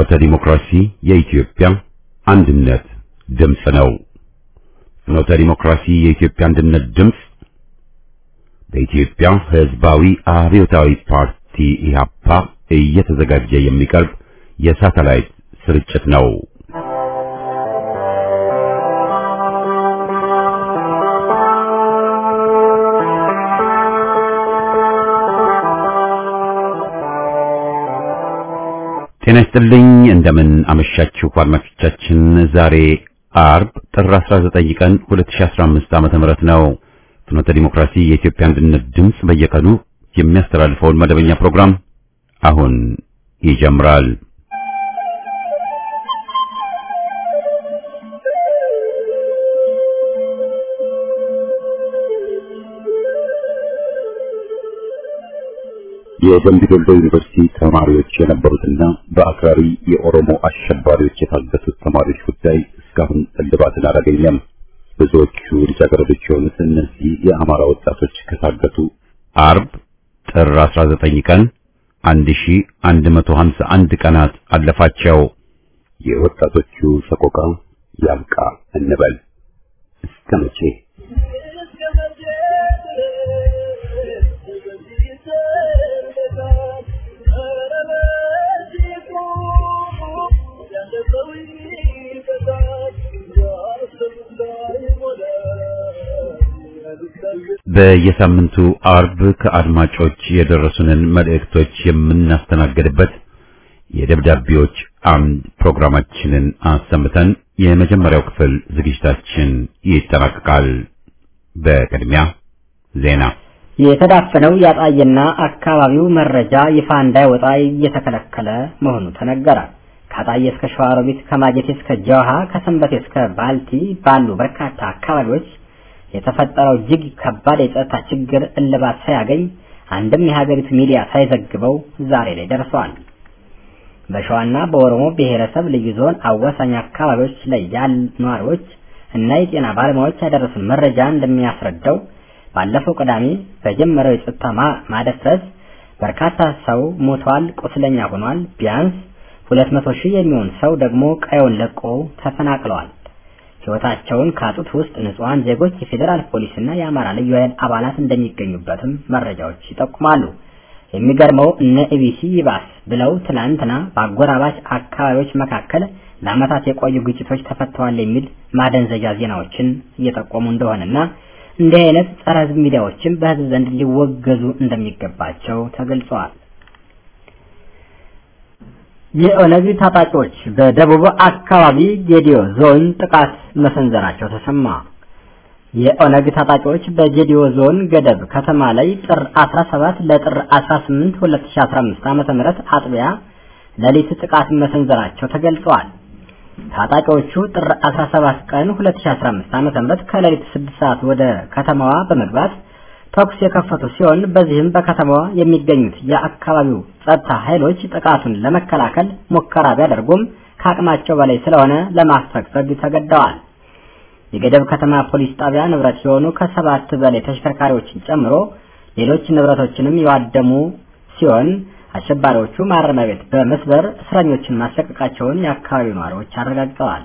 ፍኖተ ዲሞክራሲ የኢትዮጵያ አንድነት ድምፅ ነው። ፍኖተ ዲሞክራሲ የኢትዮጵያ አንድነት ድምፅ በኢትዮጵያ ሕዝባዊ አብዮታዊ ፓርቲ ኢህአፓ እየተዘጋጀ የሚቀርብ የሳተላይት ስርጭት ነው። ጤና ይስጥልኝ እንደምን አመሻችሁ አድማጮቻችን። ዛሬ አርብ ጥር 19 ቀን 2015 ዓመተ ምህረት ነው። ፍኖተ ዲሞክራሲ የኢትዮጵያ አንድነት ድምፅ በየቀኑ የሚያስተላልፈውን መደበኛ ፕሮግራም አሁን ይጀምራል። የደምቢ ዶሎ ዩኒቨርሲቲ ተማሪዎች የነበሩትና በአክራሪ የኦሮሞ አሸባሪዎች የታገቱት ተማሪዎች ጉዳይ እስካሁን እልባትን አላገኘም። ብዙዎቹ ልጃገረዶች የሆኑት እነዚህ የአማራ ወጣቶች ከታገቱ አርብ ጥር 19 ቀን 1151 ቀናት አለፋቸው። የወጣቶቹ ሰቆቃ ያብቃ እንበል እስከ መቼ? በየሳምንቱ አርብ ከአድማጮች የደረሱንን መልእክቶች የምናስተናግድበት የደብዳቤዎች አምድ ፕሮግራማችንን አሰምተን የመጀመሪያው ክፍል ዝግጅታችን ይጠናቀቃል። በቅድሚያ ዜና። የተዳፈነው ያጣየና አካባቢው መረጃ ይፋ እንዳይወጣ እየተከለከለ መሆኑ ተነገረ። ከአጣየ እስከ ሸዋሮቢት፣ ከማጀቴ እስከ ጀውሃ፣ ከሰንበቴ እስከ ባልቲ ባሉ በርካታ አካባቢዎች የተፈጠረው እጅግ ከባድ የጸጥታ ችግር እልባት ሳያገኝ አንድም የሀገሪቱ ሚዲያ ሳይዘግበው ዛሬ ላይ ደርሷል። በሸዋና በኦሮሞ ብሔረሰብ ልዩ ዞን አዋሳኝ አካባቢዎች ላይ ያሉ ነዋሪዎች እና የጤና ባለሙያዎች ያደረሱን መረጃ እንደሚያስረዳው ባለፈው ቅዳሜ በጀመረው የጸጥታ ማደፍረስ በርካታ ሰው ሞቷል፣ ቁስለኛ ሆኗል። ቢያንስ ሁለት መቶ ሺህ የሚሆን ሰው ደግሞ ቀየውን ለቆ ተፈናቅለዋል። ሕይወታቸውን ካጡት ውስጥ ንጹሐን ዜጎች፣ የፌዴራል ፖሊስና የአማራ ልዩ ኃይል አባላት እንደሚገኙበትም መረጃዎች ይጠቁማሉ። የሚገርመው እነ ኢቢሲ ይባስ ብለው ትናንትና በአጎራባች አካባቢዎች መካከል ለዓመታት የቆዩ ግጭቶች ተፈተዋል የሚል ማደንዘዣ ዜናዎችን እየጠቆሙ እንደሆነና እንዲህ አይነት ጸረ ሕዝብ ሚዲያዎችም በሕዝብ ዘንድ ሊወገዙ እንደሚገባቸው ተገልጸዋል። የኦነግ ታጣቂዎች በደቡብ አካባቢ ጌዲዮ ዞን ጥቃት መሰንዘራቸው ተሰማ። የኦነግ ታጣቂዎች በጌዲዮ ዞን ገደብ ከተማ ላይ ጥር 17 ለጥር 18 2015 ዓ.ም አጥቢያ ሌሊት ጥቃት መሰንዘራቸው ተገልጸዋል። ታጣቂዎቹ ጥር 17 ቀን 2015 ዓ.ም ከሌሊት 6 ሰዓት ወደ ከተማዋ በመግባት ተኩስ የከፈቱ ሲሆን በዚህም በከተማዋ የሚገኙት የአካባቢው ጸጥታ ኃይሎች ጥቃቱን ለመከላከል ሙከራ ቢያደርጉም ከአቅማቸው በላይ ስለሆነ ለማስፈግፈግ ተገደዋል። የገደብ ከተማ ፖሊስ ጣቢያ ንብረት የሆኑ ከሰባት በላይ ተሽከርካሪዎችን ጨምሮ ሌሎች ንብረቶችንም የዋደሙ ሲሆን አሸባሪዎቹ ማረሚያ ቤት በመስበር እስረኞችን ማስለቀቃቸውን የአካባቢው ነዋሪዎች አረጋግጠዋል።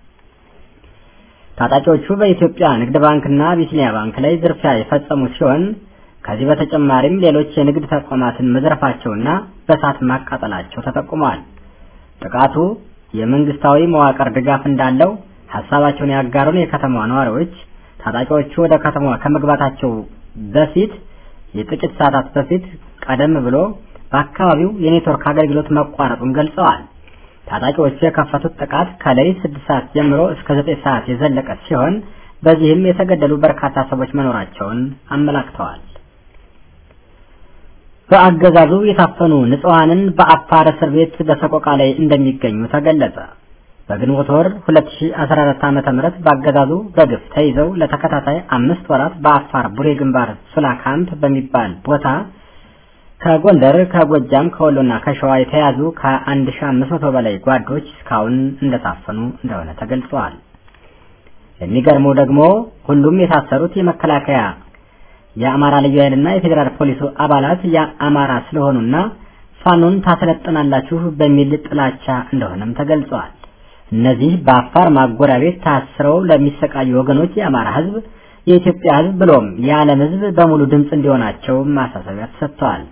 ታጣቂዎቹ በኢትዮጵያ ንግድ ባንክና አቢሲኒያ ባንክ ላይ ዝርፊያ የፈጸሙ ሲሆን ከዚህ በተጨማሪም ሌሎች የንግድ ተቋማትን መዝረፋቸውና በእሳት ማቃጠላቸው ተጠቁመዋል። ጥቃቱ የመንግስታዊ መዋቅር ድጋፍ እንዳለው ሀሳባቸውን ያጋሩን የከተማዋ ነዋሪዎች ታጣቂዎቹ ወደ ከተማዋ ከመግባታቸው በፊት የጥቂት ሰዓታት በፊት ቀደም ብሎ በአካባቢው የኔትወርክ አገልግሎት መቋረጡን ገልጸዋል። ታጣቂዎቹ የከፈቱት ጥቃት ከሌሊት ስድስት ሰዓት ጀምሮ እስከ ዘጠኝ ሰዓት የዘለቀ ሲሆን በዚህም የተገደሉ በርካታ ሰዎች መኖራቸውን አመላክተዋል። በአገዛዙ የታፈኑ ንጹሐንን በአፋር እስር ቤት በሰቆቃ ላይ እንደሚገኙ ተገለጸ። በግንቦት ወር 2014 ዓ.ም በአገዛዙ በግፍ ተይዘው ለተከታታይ አምስት ወራት በአፋር ቡሬ ግንባር ሱላ ካምፕ በሚባል ቦታ ከጎንደር፣ ከጎጃም፣ ከወሎና ከሸዋ የተያዙ ከ1500 በላይ ጓዶች እስካሁን እንደታፈኑ እንደሆነ ተገልጸዋል። የሚገርመው ደግሞ ሁሉም የታሰሩት የመከላከያ የአማራ ልዩ ኃይልና የፌዴራል ፖሊሱ አባላት የአማራ ስለሆኑና ፋኖን ታሰለጥናላችሁ በሚል ጥላቻ እንደሆነም ተገልጸዋል። እነዚህ በአፋር ማጎሪያ ቤት ታስረው ለሚሰቃዩ ወገኖች የአማራ ህዝብ፣ የኢትዮጵያ ህዝብ ብሎም የዓለም ህዝብ በሙሉ ድምፅ እንዲሆናቸው ማሳሰቢያ ተሰጥተዋል።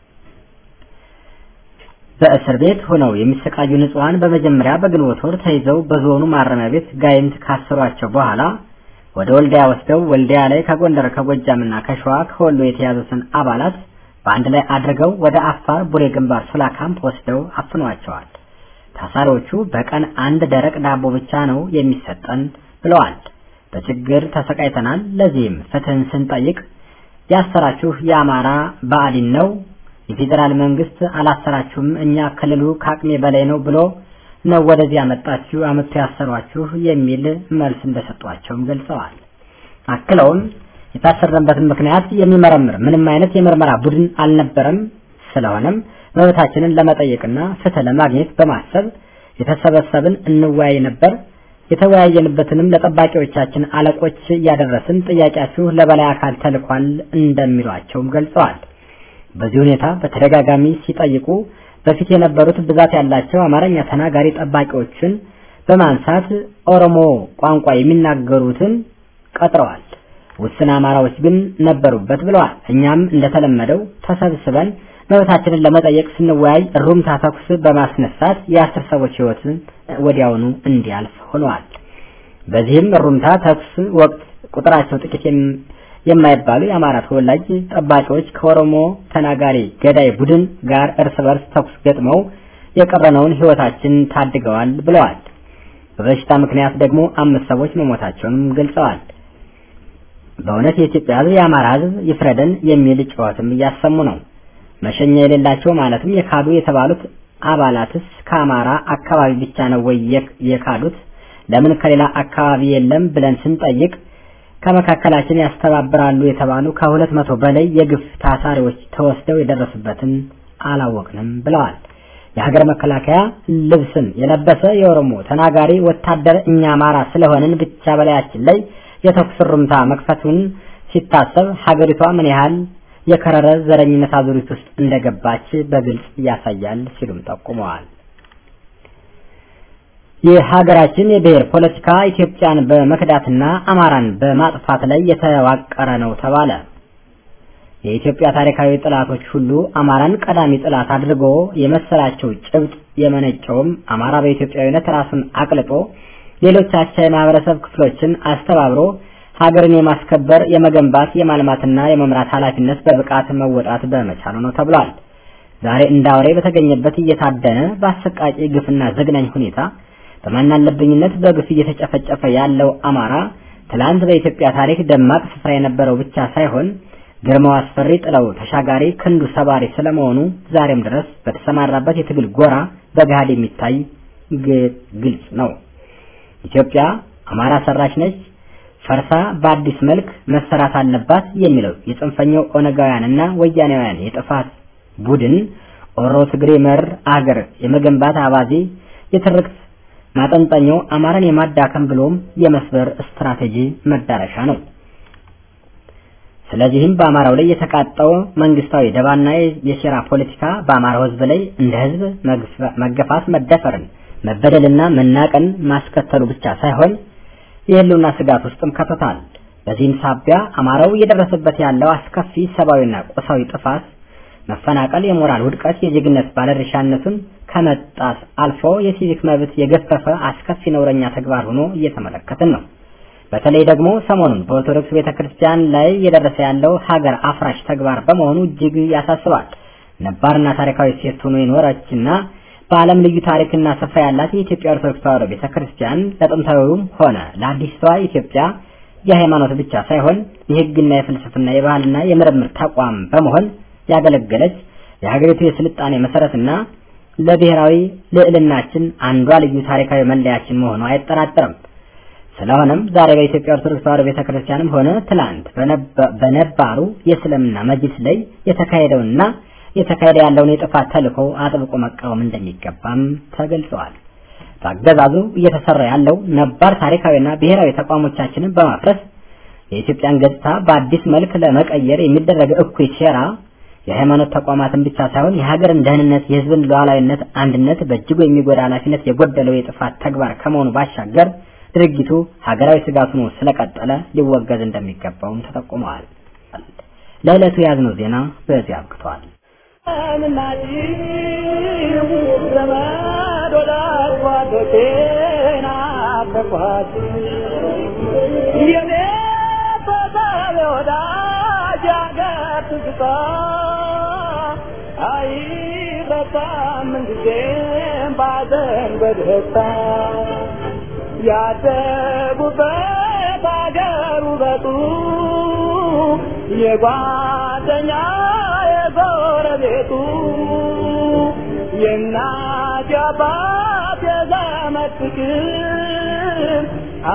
በእስር ቤት ሆነው የሚሰቃዩ ንጹሐን በመጀመሪያ በግንቦት ወር ተይዘው በዞኑ ማረሚያ ቤት ጋይንት ካሰሯቸው በኋላ ወደ ወልዲያ ወስደው ወልዲያ ላይ ከጎንደር ከጎጃምና ከሸዋ ከወሎ የተያዙትን አባላት በአንድ ላይ አድርገው ወደ አፋር ቡሬ ግንባር ሱላ ካምፕ ወስደው አፍኗቸዋል። ታሳሪዎቹ በቀን አንድ ደረቅ ዳቦ ብቻ ነው የሚሰጠን ብለዋል። በችግር ተሰቃይተናል። ለዚህም ፍትህን ስንጠይቅ ያሰራችሁ የአማራ ብአዴን ነው፣ የፌዴራል መንግስት አላሰራችሁም፣ እኛ ክልሉ ከአቅሜ በላይ ነው ብሎ ነው ወደዚህ ያመጣችሁ አመጥቶ ያሰሯችሁ የሚል መልስ እንደሰጧቸውም ገልጸዋል። አክለውም የታሰረበትን ምክንያት የሚመረምር ምንም አይነት የምርመራ ቡድን አልነበረም። ስለሆነም መብታችንን ለመጠየቅና ፍትህ ለማግኘት በማሰብ የተሰበሰብን እንወያይ ነበር። የተወያየንበትንም ለጠባቂዎቻችን አለቆች እያደረስን ጥያቄያችሁ ለበላይ አካል ተልኳል እንደሚሏቸውም ገልጸዋል። በዚህ ሁኔታ በተደጋጋሚ ሲጠይቁ በፊት የነበሩት ብዛት ያላቸው አማርኛ ተናጋሪ ጠባቂዎችን በማንሳት ኦሮሞ ቋንቋ የሚናገሩትን ቀጥረዋል። ውስን አማራዎች ግን ነበሩበት ብለዋል። እኛም እንደተለመደው ተሰብስበን መብታችንን ለመጠየቅ ስንወያይ ሩምታ ተኩስ በማስነሳት የአስር ሰዎች ሕይወትን ወዲያውኑ እንዲያልፍ ሆነዋል። በዚህም ሩምታ ተኩስ ወቅት ቁጥራቸው ጥቂት የማይባሉ የአማራ ተወላጅ ጠባቂዎች ከኦሮሞ ተናጋሪ ገዳይ ቡድን ጋር እርስ በርስ ተኩስ ገጥመው የቀረነውን ሕይወታችን ታድገዋል ብለዋል። በበሽታ ምክንያት ደግሞ አምስት ሰዎች መሞታቸውንም ገልጸዋል። በእውነት የኢትዮጵያ ሕዝብ የአማራ ሕዝብ ይፍረደን የሚል ጩኸትም እያሰሙ ነው። መሸኛ የሌላቸው ማለትም የካዱ የተባሉት አባላትስ ከአማራ አካባቢ ብቻ ነው ወይ የካዱት? ለምን ከሌላ አካባቢ የለም ብለን ስንጠይቅ ከመካከላችን ያስተባብራሉ የተባሉ ከሁለት መቶ በላይ የግፍ ታሳሪዎች ተወስደው የደረሱበትን አላወቅንም ብለዋል። የሀገር መከላከያ ልብስን የለበሰ የኦሮሞ ተናጋሪ ወታደር እኛ አማራ ስለሆንን ብቻ በላያችን ላይ የተኩስ ሩምታ መክፈቱን ሲታሰብ ሀገሪቷ ምን ያህል የከረረ ዘረኝነት አዙሪት ውስጥ እንደገባች በግልጽ ያሳያል ሲሉም ጠቁመዋል። የሀገራችን የብሔር ፖለቲካ ኢትዮጵያን በመክዳትና አማራን በማጥፋት ላይ የተዋቀረ ነው ተባለ። የኢትዮጵያ ታሪካዊ ጠላቶች ሁሉ አማራን ቀዳሚ ጠላት አድርጎ የመሰላቸው ጭብጥ የመነጨውም አማራ በኢትዮጵያዊነት ራሱን አቅልጦ ሌሎች አቻ የማህበረሰብ ክፍሎችን አስተባብሮ ሀገርን የማስከበር የመገንባት የማልማትና የመምራት ኃላፊነት በብቃት መወጣት በመቻሉ ነው ተብሏል። ዛሬ እንደ አውሬ በተገኘበት እየታደነ በአሰቃቂ ግፍና ዘግናኝ ሁኔታ በማናለብኝነት በግፍ እየተጨፈጨፈ ያለው አማራ ትላንት በኢትዮጵያ ታሪክ ደማቅ ስፍራ የነበረው ብቻ ሳይሆን ግርማው አስፈሪ ጥለው ተሻጋሪ ክንዱ ሰባሪ ስለመሆኑ ዛሬም ድረስ በተሰማራበት የትግል ጎራ በገሃድ የሚታይ ግልጽ ነው። ኢትዮጵያ አማራ ሰራሽ ነች፣ ፈርሳ በአዲስ መልክ መሰራት አለባት የሚለው የጽንፈኛው ኦነጋውያንና ወያኔውያን የጥፋት ቡድን ኦሮ ትግሬ መር አገር የመገንባት አባዜ የትርክት ማጠንጠኛው አማራን የማዳከም ብሎም የመስበር ስትራቴጂ መዳረሻ ነው። ስለዚህም በአማራው ላይ የተቃጣው መንግስታዊ ደባና የሴራ ፖለቲካ በአማራው ሕዝብ ላይ እንደ ሕዝብ መገፋት፣ መደፈርን፣ መበደልና መናቀን ማስከተሉ ብቻ ሳይሆን የህልውና ስጋት ውስጥም ከቶታል። በዚህም ሳቢያ አማራው እየደረሰበት ያለው አስከፊ ሰብአዊና ቁሳዊ ጥፋት፣ መፈናቀል፣ የሞራል ውድቀት፣ የዜግነት ባለድርሻነቱን ከመጣስ አልፎ የሲቪክ መብት የገፈፈ አስከፊ ነውረኛ ተግባር ሆኖ እየተመለከትን ነው። በተለይ ደግሞ ሰሞኑን በኦርቶዶክስ ቤተክርስቲያን ላይ እየደረሰ ያለው ሀገር አፍራሽ ተግባር በመሆኑ እጅግ ያሳስባል። ነባርና ታሪካዊ ሴት ሆኖ የኖረችና በዓለም ልዩ ታሪክና ስፍራ ያላት የኢትዮጵያ ኦርቶዶክስ ተዋሕዶ ቤተክርስቲያን ለጥንታዊውም ሆነ ለአዲስቷ ኢትዮጵያ የሃይማኖት ብቻ ሳይሆን የሕግና የፍልስፍና የባህልና የምርምር ተቋም በመሆን ያገለገለች የሀገሪቱ የስልጣኔ መሰረትና ለብሔራዊ ልዕልናችን አንዷ ልዩ ታሪካዊ መለያችን መሆኗ አይጠራጠርም። ስለሆነም ዛሬ በኢትዮጵያ ኦርቶዶክስ ተዋሕዶ ቤተክርስቲያንም ሆነ ትላንት በነባሩ የእስልምና መጅልስ ላይ የተካሄደውና የተካሄደ ያለውን የጥፋት ተልዕኮ አጥብቆ መቃወም እንደሚገባም ተገልጸዋል። በአገዛዙ እየተሰራ ያለው ነባር ታሪካዊና ብሔራዊ ተቋሞቻችንን በማፍረስ የኢትዮጵያን ገጽታ በአዲስ መልክ ለመቀየር የሚደረግ እኩይ ሴራ የሃይማኖት ተቋማትን ብቻ ሳይሆን የሀገርን ደህንነት፣ የህዝብን ሉዓላዊነት፣ አንድነት በእጅጉ የሚጎዳ ኃላፊነት የጎደለው የጥፋት ተግባር ከመሆኑ ባሻገር ድርጊቱ ሀገራዊ ስጋት ሆኖ ስለቀጠለ ሊወገዝ እንደሚገባውም ተጠቁመዋል። ለዕለቱ የያዝነው ዜና በዚህ አብቅቷል። ያደጉበት አገር ውበቱ የጓደኛ የጎረቤቱ የእናት የአባት የዘመድ ፍቅር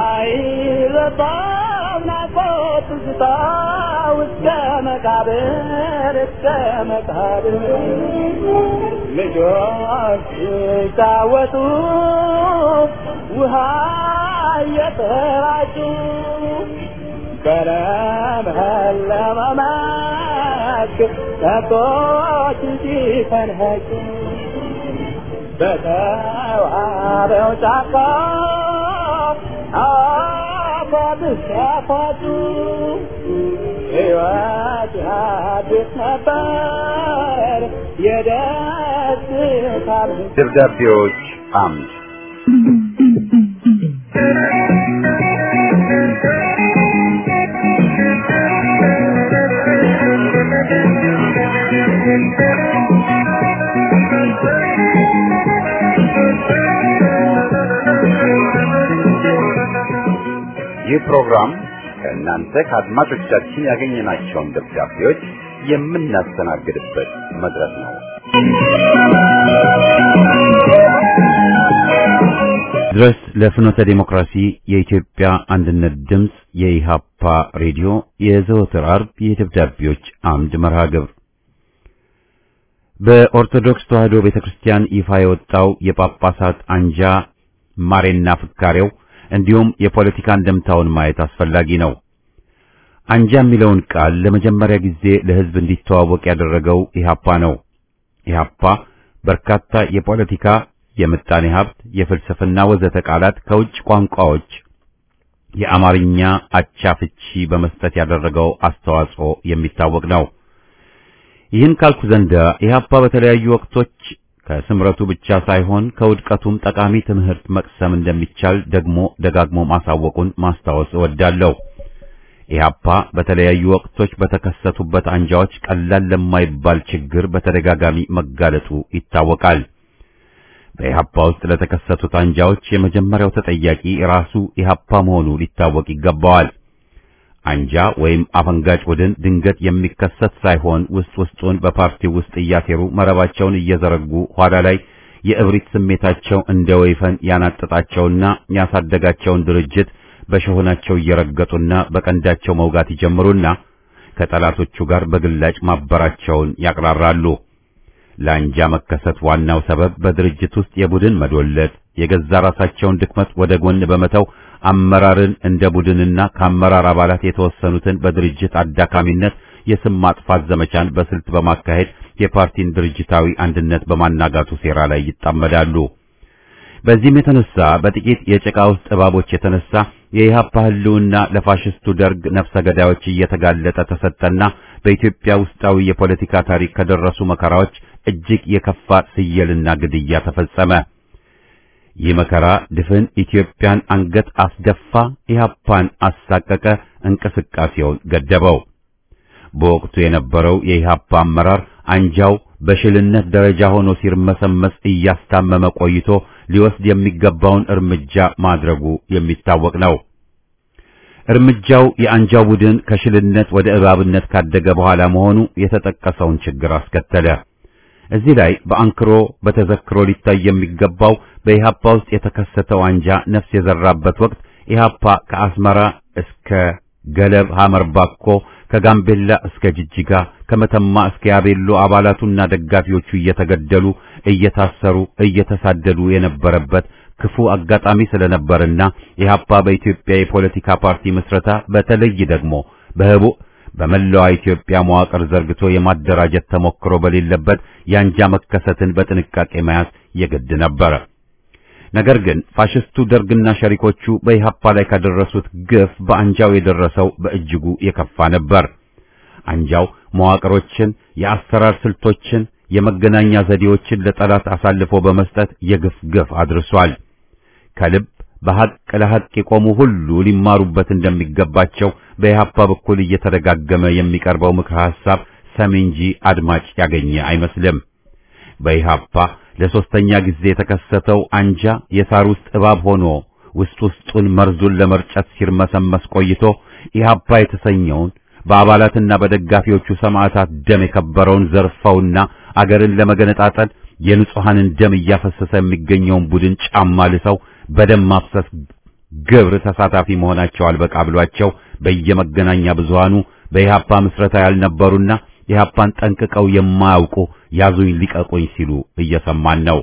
አይረሳም ናፍቆት ትዝታ እስከ መቃብር እስከ መቃብር ልጆች ሲጫወቱ ውሃ እየተራጩ በለመለመ መስክ ከብቶች ሲፈንጩ በተዋበው ጫካ አፏት ሲያፏጩ ሕይወት አዲስ ነበር የደስታ ደብዳቤዎች አምድ ይህ ፕሮግራም ከእናንተ ከአድማጮቻችን ያገኘናቸውን ደብዳቤዎች የምናስተናግድበት መድረክ ነው። ድረስ ለፍኖተ ዴሞክራሲ የኢትዮጵያ አንድነት ድምፅ የኢሃፓ ሬዲዮ የዘወትር አርብ የደብዳቤዎች አምድ መርሃ ግብር በኦርቶዶክስ ተዋሕዶ ቤተክርስቲያን ይፋ የወጣው የጳጳሳት አንጃ ማሬና ፍካሬው እንዲሁም የፖለቲካ እንደምታውን ማየት አስፈላጊ ነው። አንጃ የሚለውን ቃል ለመጀመሪያ ጊዜ ለሕዝብ እንዲተዋወቅ ያደረገው ኢሃፓ ነው። ኢሃፓ በርካታ የፖለቲካ፣ የምጣኔ ሀብት፣ የፍልስፍና ወዘተ ቃላት ከውጭ ቋንቋዎች የአማርኛ አቻ ፍቺ በመስጠት ያደረገው አስተዋጽኦ የሚታወቅ ነው። ይህን ካልኩ ዘንዳ ኢሃፓ በተለያዩ ወቅቶች ከስምረቱ ብቻ ሳይሆን ከውድቀቱም ጠቃሚ ትምህርት መቅሰም እንደሚቻል ደግሞ ደጋግሞ ማሳወቁን ማስታወስ እወዳለሁ። ኢህአፓ በተለያዩ ወቅቶች በተከሰቱበት አንጃዎች ቀላል ለማይባል ችግር በተደጋጋሚ መጋለጡ ይታወቃል። በኢህአፓ ውስጥ ለተከሰቱት አንጃዎች የመጀመሪያው ተጠያቂ ራሱ ኢህአፓ መሆኑ ሊታወቅ ይገባዋል። አንጃ ወይም አፈንጋጭ ቡድን ድንገት የሚከሰት ሳይሆን ውስጥ ውስጡን በፓርቲው ውስጥ እያሴሩ መረባቸውን እየዘረጉ ኋላ ላይ የእብሪት ስሜታቸው እንደ ወይፈን ያናጠጣቸውና ያሳደጋቸውን ድርጅት በሸሆናቸው እየረገጡና በቀንዳቸው መውጋት ይጀምሩና ከጠላቶቹ ጋር በግላጭ ማበራቸውን ያቅራራሉ። ለአንጃ መከሰት ዋናው ሰበብ በድርጅት ውስጥ የቡድን መዶለት፣ የገዛ ራሳቸውን ድክመት ወደ ጎን በመተው አመራርን እንደ ቡድንና ከአመራር አባላት የተወሰኑትን በድርጅት አዳካሚነት የስም ማጥፋት ዘመቻን በስልት በማካሄድ የፓርቲን ድርጅታዊ አንድነት በማናጋቱ ሴራ ላይ ይጣመዳሉ። በዚህም የተነሳ በጥቂት የጭቃ ውስጥ እባቦች የተነሳ የኢህአፓ ህልውና ለፋሽስቱ ደርግ ነፍሰ ገዳዮች እየተጋለጠ ተሰጠና በኢትዮጵያ ውስጣዊ የፖለቲካ ታሪክ ከደረሱ መከራዎች እጅግ የከፋ ስየልና ግድያ ተፈጸመ። ይህ መከራ ድፍን ኢትዮጵያን አንገት አስደፋ፣ ኢህአፓን አሳቀቀ፣ እንቅስቃሴውን ገደበው። በወቅቱ የነበረው የኢህአፓ አመራር አንጃው በሽልነት ደረጃ ሆኖ ሲርመሰመስ እያስታመመ ቆይቶ ሊወስድ የሚገባውን እርምጃ ማድረጉ የሚታወቅ ነው። እርምጃው የአንጃው ቡድን ከሽልነት ወደ እባብነት ካደገ በኋላ መሆኑ የተጠቀሰውን ችግር አስከተለ። እዚህ ላይ በአንክሮ በተዘክሮ ሊታይ የሚገባው በኢሃፓ ውስጥ የተከሰተው አንጃ ነፍስ የዘራበት ወቅት ኢሃፓ ከአስመራ እስከ ገለብ ሐመር ባኮ ከጋምቤላ እስከ ጅጅጋ ከመተማ እስከ ያቤሎ አባላቱና ደጋፊዎቹ እየተገደሉ እየታሰሩ እየተሳደዱ የነበረበት ክፉ አጋጣሚ ስለነበርና ኢሃፓ በኢትዮጵያ የፖለቲካ ፓርቲ ምስረታ በተለይ ደግሞ በህቡ በመላዋ ኢትዮጵያ መዋቅር ዘርግቶ የማደራጀት ተሞክሮ በሌለበት የአንጃ መከሰትን በጥንቃቄ መያዝ የግድ ነበረ። ነገር ግን ፋሽስቱ ደርግና ሸሪኮቹ በኢህአፓ ላይ ካደረሱት ግፍ በአንጃው የደረሰው በእጅጉ የከፋ ነበር። አንጃው መዋቅሮችን፣ የአሰራር ስልቶችን፣ የመገናኛ ዘዴዎችን ለጠላት አሳልፎ በመስጠት የግፍ ግፍ አድርሷል። ከልብ በሐቅ ለሐቅ የቆሙ ሁሉ ሊማሩበት እንደሚገባቸው በኢህአፓ በኩል እየተደጋገመ የሚቀርበው ምክረ ሐሳብ ሰሚ እንጂ አድማጭ ያገኘ አይመስልም። በኢህአፓ ለሶስተኛ ጊዜ የተከሰተው አንጃ የሳር ውስጥ እባብ ሆኖ ውስጥ ውስጡን መርዙን ለመርጨት ሲርመሰመስ ቆይቶ ኢህአፓ የተሰኘውን በአባላትና በደጋፊዎቹ ሰማዕታት ደም የከበረውን ዘርፈውና አገርን ለመገነጣጠል የንጹሐንን ደም እያፈሰሰ የሚገኘውን ቡድን ጫማ ልሰው በደም ማፍሰስ ግብር ተሳታፊ መሆናቸው አልበቃ ብሏቸው በየመገናኛ ብዙሃኑ በኢህአፓ ምስረታ ያልነበሩና ኢህአፓን ጠንቅቀው የማያውቁ ያዙኝ ሊቀቁኝ ሲሉ እየሰማን ነው።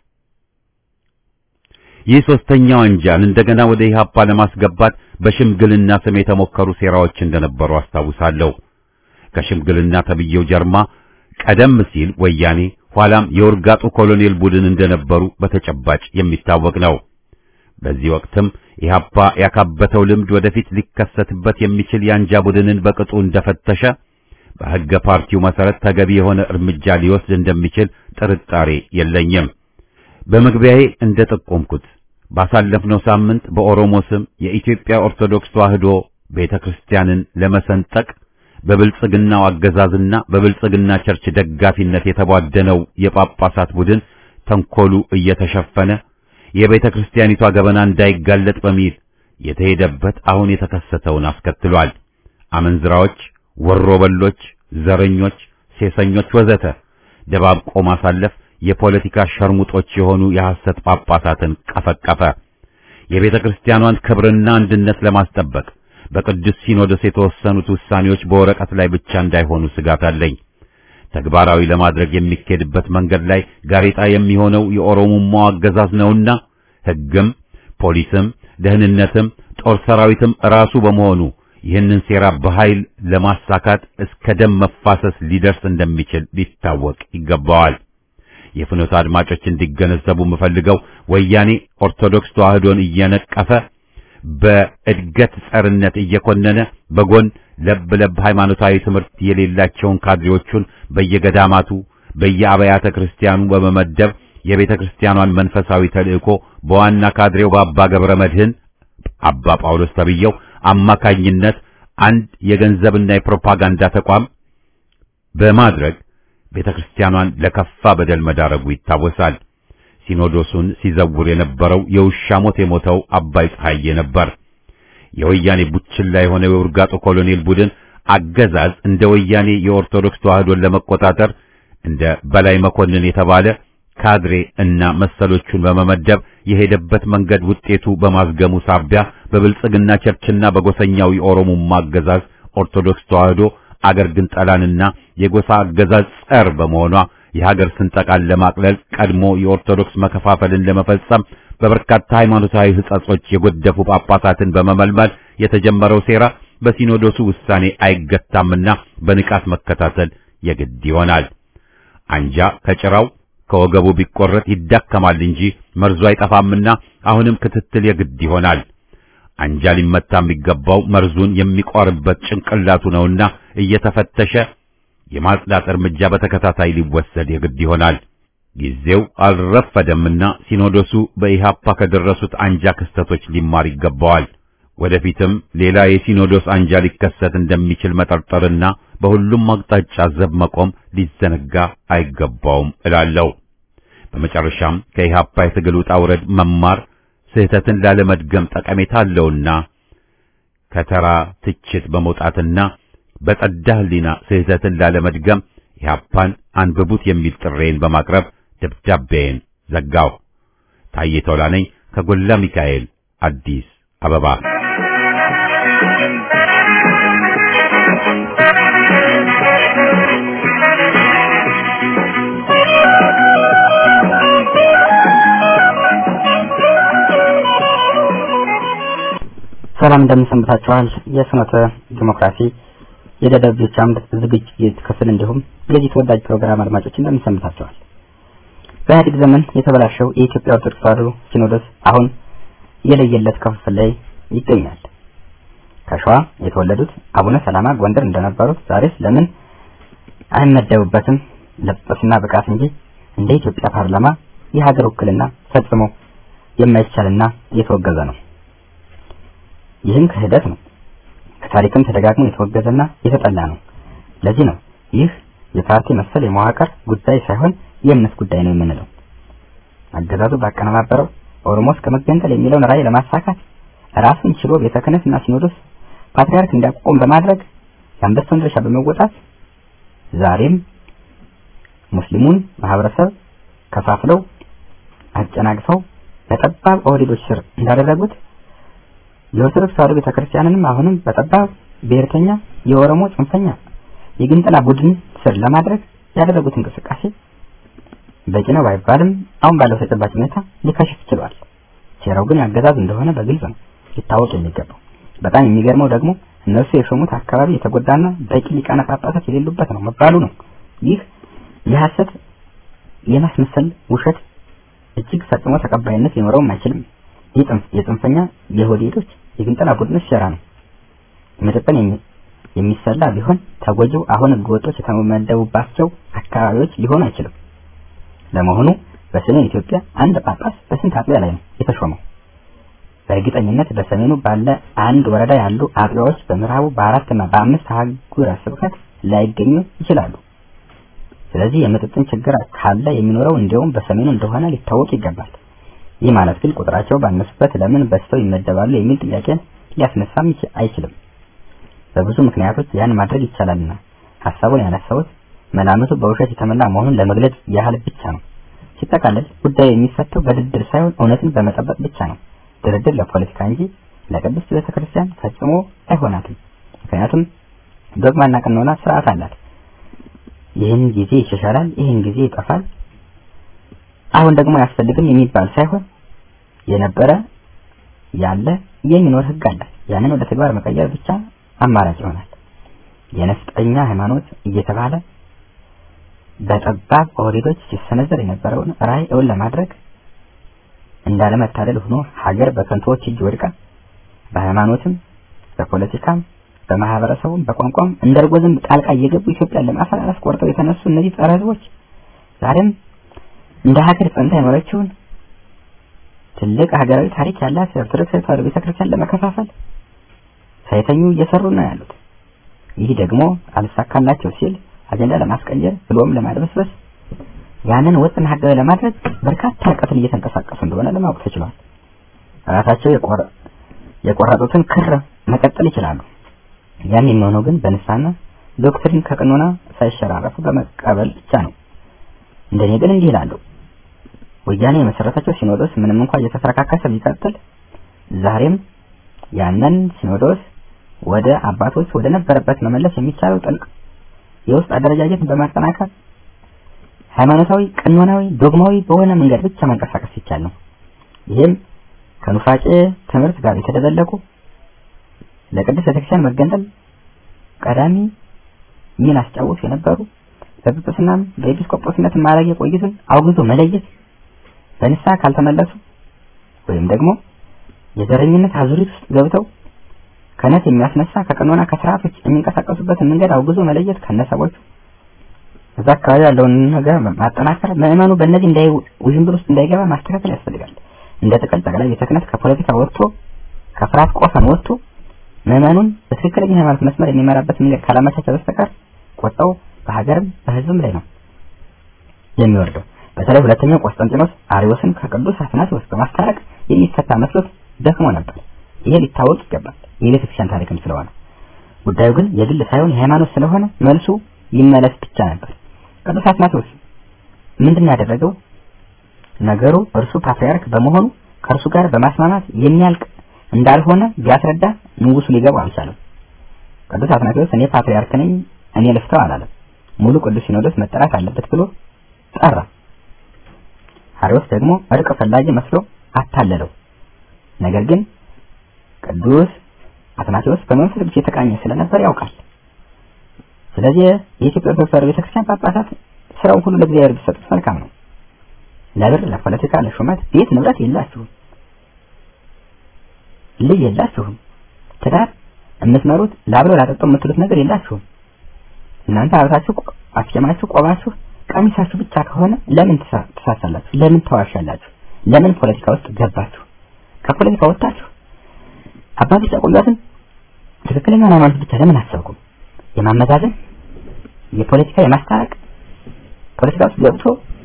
ይህ ሶስተኛው አንጃን እንደገና ወደ ኢህአፓ ለማስገባት በሽምግልና ስም የተሞከሩ ሴራዎች እንደነበሩ አስታውሳለሁ። ከሽምግልና ተብዬው ጀርማ ቀደም ሲል ወያኔ ኋላም የውርጋጡ ኮሎኔል ቡድን እንደነበሩ በተጨባጭ የሚታወቅ ነው። በዚህ ወቅትም ኢህአፓ ያካበተው ልምድ ወደፊት ሊከሰትበት የሚችል የአንጃ ቡድንን በቅጡ እንደፈተሸ በሕገ ፓርቲው መሰረት ተገቢ የሆነ እርምጃ ሊወስድ እንደሚችል ጥርጣሬ የለኝም። በመግቢያዬ እንደጠቆምኩት ባሳለፍነው ሳምንት በኦሮሞ ስም የኢትዮጵያ ኦርቶዶክስ ተዋሕዶ ቤተክርስቲያንን ለመሰንጠቅ በብልጽግናው አገዛዝና በብልጽግና ቸርች ደጋፊነት የተቧደነው የጳጳሳት ቡድን ተንኮሉ እየተሸፈነ የቤተ ክርስቲያኒቷ ገበና እንዳይጋለጥ በሚል የተሄደበት አሁን የተከሰተውን አስከትሏል። አመንዝራዎች፣ ወሮበሎች፣ ዘረኞች፣ ሴሰኞች ወዘተ ደባብቆ ማሳለፍ የፖለቲካ ሸርሙጦች የሆኑ የሐሰት ጳጳሳትን ቀፈቀፈ። የቤተ ክርስቲያኗን ክብርና አንድነት ለማስጠበቅ በቅዱስ ሲኖዶስ የተወሰኑት ውሳኔዎች በወረቀት ላይ ብቻ እንዳይሆኑ ስጋት አለኝ። ተግባራዊ ለማድረግ የሚኬድበት መንገድ ላይ ጋሬጣ የሚሆነው የኦሮሞማው አገዛዝ ነውና ሕግም ፖሊስም ደህንነትም ጦር ሰራዊትም ራሱ በመሆኑ ይህንን ሴራ በኃይል ለማሳካት እስከ ደም መፋሰስ ሊደርስ እንደሚችል ሊታወቅ ይገባዋል። የፍኖተ አድማጮች እንዲገነዘቡ የምፈልገው ወያኔ ኦርቶዶክስ ተዋሕዶን እየነቀፈ በእድገት ጸርነት እየኮነነ በጎን ለብ ለብ ሃይማኖታዊ ትምህርት የሌላቸውን ካድሬዎቹን በየገዳማቱ በየአብያተ ክርስቲያኑ በመመደብ የቤተ ክርስቲያኗን መንፈሳዊ ተልእኮ በዋና ካድሬው በአባ ገብረ መድህን አባ ጳውሎስ ተብየው አማካኝነት አንድ የገንዘብና የፕሮፓጋንዳ ተቋም በማድረግ ቤተ ክርስቲያኗን ለከፋ በደል መዳረጉ ይታወሳል። ሲኖዶሱን ሲዘውር የነበረው የውሻ ሞት የሞተው አባይ ፀሐዬ ነበር። የወያኔ ቡችላ የሆነው የውርጋጡ ኮሎኔል ቡድን አገዛዝ እንደ ወያኔ የኦርቶዶክስ ተዋሕዶን ለመቆጣጠር እንደ በላይ መኮንን የተባለ ካድሬ እና መሰሎቹን በመመደብ የሄደበት መንገድ ውጤቱ በማዝገሙ ሳቢያ በብልጽግና ቸርችና በጎሰኛው የኦሮሞማ አገዛዝ ኦርቶዶክስ ተዋሕዶ አገር ግን ጠላንና የጎሳ አገዛዝ ጸር በመሆኗ የሀገር ስንጠቃን ለማቅለል ቀድሞ የኦርቶዶክስ መከፋፈልን ለመፈጸም በበርካታ ሃይማኖታዊ ሕጸጾች የጎደፉ ጳጳሳትን በመመልመል የተጀመረው ሴራ በሲኖዶሱ ውሳኔ አይገታምና በንቃት መከታተል የግድ ይሆናል። አንጃ ከጭራው ከወገቡ ቢቆረጥ ይዳከማል እንጂ መርዙ አይጠፋምና አሁንም ክትትል የግድ ይሆናል። አንጃ ሊመታ የሚገባው መርዙን የሚቆርበት ጭንቅላቱ ነውና እየተፈተሸ የማጽዳት እርምጃ በተከታታይ ሊወሰድ የግድ ይሆናል። ጊዜው አልረፈደምና ሲኖዶሱ በኢሃፓ ከደረሱት አንጃ ክስተቶች ሊማር ይገባዋል። ወደፊትም ሌላ የሲኖዶስ አንጃ ሊከሰት እንደሚችል መጠርጠርና በሁሉም አቅጣጫ ዘብ መቆም ሊዘነጋ አይገባውም እላለሁ። በመጨረሻም ከኢሃፓ የትግል ውጣ ውረድ መማር ስህተትን ላለመድገም ጠቀሜታ አለውና ከተራ ትችት በመውጣትና በጸዳ ሕሊና ስህተትን ላለመድገም ኢሃፓን አንብቡት የሚል ጥሬን በማቅረብ ደብዳቤን ዘጋው። ታዬ ቶላ ነኝ ከጎላ ሚካኤል አዲስ አበባ። ሰላም እንደምን ሰንብታችኋል? የፍኖተ ዲሞክራሲ የደደቢዎች አምድ ዝግጅት ክፍል እንዲሁም የዚህ ተወዳጅ ፕሮግራም አድማጮች እንደምን ሰንብታችኋል? በኢህአዴግ ዘመን የተበላሸው የኢትዮጵያ ኦርቶዶክስ ተዋሕዶ ሲኖዶስ አሁን የለየለት ክፍፍል ላይ ይገኛል። ከሸዋ የተወለዱት አቡነ ሰላማ ጎንደር እንደነበሩት ዛሬስ ለምን አይመደቡበትም? ለጵጵስና ብቃት እንጂ እንደ ኢትዮጵያ ፓርላማ የሀገር ውክልና ፈጽሞ የማይቻልና የተወገዘ ነው። ይህም ክህደት ነው። ከታሪክም ተደጋግሞ የተወገዘና የተጠላ ነው። ለዚህ ነው ይህ የፓርቲ መሰል የመዋቅር ጉዳይ ሳይሆን የእምነት ጉዳይ ነው የምንለው። አገዛዙ ባቀነባበረው ኦሮሞ እስከ መገንጠል የሚለውን ራዕይ ለማሳካት ራሱን ችሎ ቤተ ክህነትና ሲኖዶስ ፓትርያርክ እንዲያቋቁም በማድረግ የአንበሳውን ድርሻ በመወጣት ዛሬም ሙስሊሙን ማህበረሰብ ከፋፍለው አጨናግፈው በጠባብ ኦህዴዶች ስር እንዳደረጉት የኦርቶዶክስ ተዋሕዶ ቤተክርስቲያንንም አሁንም በጠባብ ብሔርተኛ የኦሮሞ ጽንፈኛ የግንጠላ ቡድን ስር ለማድረግ ያደረጉት እንቅስቃሴ በቂ ነው ባይባልም አሁን ባለው ተጨባጭ ሁኔታ ሊከሽፍ ችሏል። ሴራው ግን ያገዛዝ እንደሆነ በግልጽ ነው ሊታወቅ የሚገባው። በጣም የሚገርመው ደግሞ እነሱ የሾሙት አካባቢ የተጎዳና በቂ ሊቃነ ጳጳሳት የሌሉበት ነው መባሉ ነው። ይህ የሐሰት የማስመሰል ውሸት እጅግ ፈጽሞ ተቀባይነት ሊኖረውም አይችልም። ይህ የጽንፈኛ የሆዴዶች የግንጠላ ቡድኖች ሴራ ነው። መጠጠን የሚሰላ ቢሆን ተጎጂው አሁን ህገወጦች የተመደቡባቸው አካባቢዎች ሊሆን አይችልም። ለመሆኑ በሰሜን ኢትዮጵያ አንድ ጳጳስ በስንት አጥቢያ ላይ ነው የተሾመው? በእርግጠኝነት በሰሜኑ ባለ አንድ ወረዳ ያሉ አጥቢያዎች በምዕራቡ በአራትና በአምስት አህጉረ ስብከት ላይገኙ ይችላሉ። ስለዚህ የምጥጥን ችግር ካለ የሚኖረው እንዲያውም በሰሜኑ እንደሆነ ሊታወቅ ይገባል። ይህ ማለት ግን ቁጥራቸው ባነሱበት ለምን በዝተው ይመደባሉ የሚል ጥያቄን ሊያስነሳም አይችልም። በብዙ ምክንያቶች ያን ማድረግ ይቻላልና ሀሳቡን ያነሳሁት መላምቱ በውሸት የተሞላ መሆኑን ለመግለጽ ያህል ብቻ ነው። ሲጠቃለል ጉዳዩ የሚፈተው በድርድር ሳይሆን እውነትን በመጠበቅ ብቻ ነው። ድርድር ለፖለቲካ እንጂ ለቅድስት ቤተክርስቲያን ፈጽሞ አይሆናትም። ምክንያቱም ዶግማና ቀኖና ስርዓት አላት። ይህን ጊዜ ይሻሻላል፣ ይህን ጊዜ ይጠፋል፣ አሁን ደግሞ አያስፈልግም የሚባል ሳይሆን የነበረ ያለ የሚኖር ህግ አላት። ያንን ወደ ተግባር መቀየር ብቻ አማራጭ ይሆናል። የነፍጠኛ ሃይማኖት እየተባለ በጠባብ ኦህዴዶች ሲሰነዘር የነበረውን ራዕይ እውን ለማድረግ እንዳለመታደል ሆኖ ሀገር በከንቶዎች እጅ ወድቃ በሃይማኖትም በፖለቲካም በማህበረሰቡም በቋንቋም እንደ እርጎ ዝንብ ጣልቃ እየገቡ ኢትዮጵያን ለማፈራረስ ቆርጠው የተነሱ እነዚህ ጸረ ህዝቦች ዛሬም እንደ ሀገር ጸንታ የኖረችውን ትልቅ ሀገራዊ ታሪክ ያላት ኦርቶዶክስ ተዋሕዶ ቤተክርስቲያን ለመከፋፈል ሳይተኙ እየሰሩ ነው ያሉት። ይህ ደግሞ አልሳካላቸው ሲል አጀንዳ ለማስቀየር ብሎም ለማድበስበስ ያንን ወጥና ህጋዊ ለማድረግ በርካታ ርቀትን እየተንቀሳቀሱ እንደሆነ ለማወቅ ተችሏል። ራሳቸው የቆረጡትን ክር መቀጠል ይችላሉ። ያን የሚሆነው ግን በንስሐና ዶክትሪን ከቀኖና ሳይሸራረፉ በመቀበል ብቻ ነው። እንደኔ ግን እንዲህ ይላሉ። ወያኔ የመሰረታቸው ሲኖዶስ ምንም እንኳን እየተፈረካከሰ ቢቀጥል ዛሬም ያንን ሲኖዶስ ወደ አባቶች ወደ ነበረበት መመለስ የሚቻለው ጥልቅ የውስጥ አደረጃጀትን በማጠናከር ሃይማኖታዊ፣ ቀኖናዊ፣ ዶግማዊ በሆነ መንገድ ብቻ መንቀሳቀስ ይቻል ነው። ይህም ከኑፋቄ ትምህርት ጋር የተደበለቁ ለቅድስት ቤተክርስቲያን መገንጠል ቀዳሚ ሚና አስጫወቱ የነበሩ በጵጵስናም በኤጲስቆጶስነት ማዕረግ የቆዩትን አውግዞ መለየት በንስሐ ካልተመለሱ ወይም ደግሞ የዘረኝነት አዙሪት ውስጥ ገብተው ከነት የሚያስነሳ ከቀኖና ከስርዓቶች የሚንቀሳቀሱበትን መንገድ አውግዞ መለየት ከነሰቦቹ እዛ አካባቢ ያለውን ነገር ማጠናከር ምዕመኑ በእነዚህ እንዳይ ውዥንብር ውስጥ እንዳይገባ ማስተካከል ያስፈልጋል። እንደ ጥቅል ጠቅላይ ቤተ ክህነት ከፖለቲካ ወጥቶ ከፍርሃት ቆፈን ወጥቶ ምዕመኑን በትክክለኛ ሃይማኖት መስመር የሚመራበት መንገድ ካላመቻቸ በስተቀር ቆጣው በሀገርም በሕዝብም ላይ ነው የሚወርደው። በተለይ ሁለተኛው ቆስጠንጢኖስ አሪዮስን ከቅዱስ አትናቴዎስ በማስታረቅ የሚፈታ መስሎት ደክሞ ነበር። ይሄ ሊታወቅ ይገባል፣ የቤተ ክርስቲያን ታሪክም ስለሆነ። ጉዳዩ ግን የግል ሳይሆን የሃይማኖት ስለሆነ መልሱ ይመለስ ብቻ ነበር። ቅዱስ አትናቴዎስ ምንድን ያደረገው ነገሩ እርሱ ፓትርያርክ በመሆኑ ከእርሱ ጋር በማስማማት የሚያልቅ እንዳልሆነ ቢያስረዳ ንጉሱ ሊገባው አልቻለም። ቅዱስ አትናቴዎስ እኔ ፓትርያርክ ነኝ እኔ ልፍተው አላለም። ሙሉ ቅዱስ ሲኖዶስ መጠራት አለበት ብሎ ጠራ። አሪዮስ ደግሞ እርቅ ፈላጊ መስሎ አታለለው። ነገር ግን ቅዱስ አትናቴዎስ በመንፈስ ቅዱስ የተቃኘ ስለነበር ያውቃል። ስለዚህ የኢትዮጵያ ኦርቶዶክስ ተዋሕዶ ቤተክርስቲያን ጳጳሳት ስራውን ሁሉ ለእግዚአብሔር ቢሰጡት መልካም ነው። ለብር፣ ለፖለቲካ፣ ለሹመት ቤት ንብረት የላችሁም፣ ልጅ የላችሁም፣ ትዳር የምትመሩት ላብሎ ላጠጦ የምትሉት ነገር የላችሁም። እናንተ ሀብታችሁ አስጀማችሁ ቆባችሁ ቀሚሳችሁ ብቻ ከሆነ ለምን ትሳሳላችሁ? ለምን ተዋሻላችሁ? ለምን ፖለቲካ ውስጥ ገባችሁ? ከፖለቲካ ወጣችሁ አባቶች ያቆዩትን ትክክለኛውን ሃይማኖት ብቻ ለምን አሰብኩም? የማመዛዘን የፖለቲካ የማስታረቅ ፖለቲካ ውስጥ ገብቶ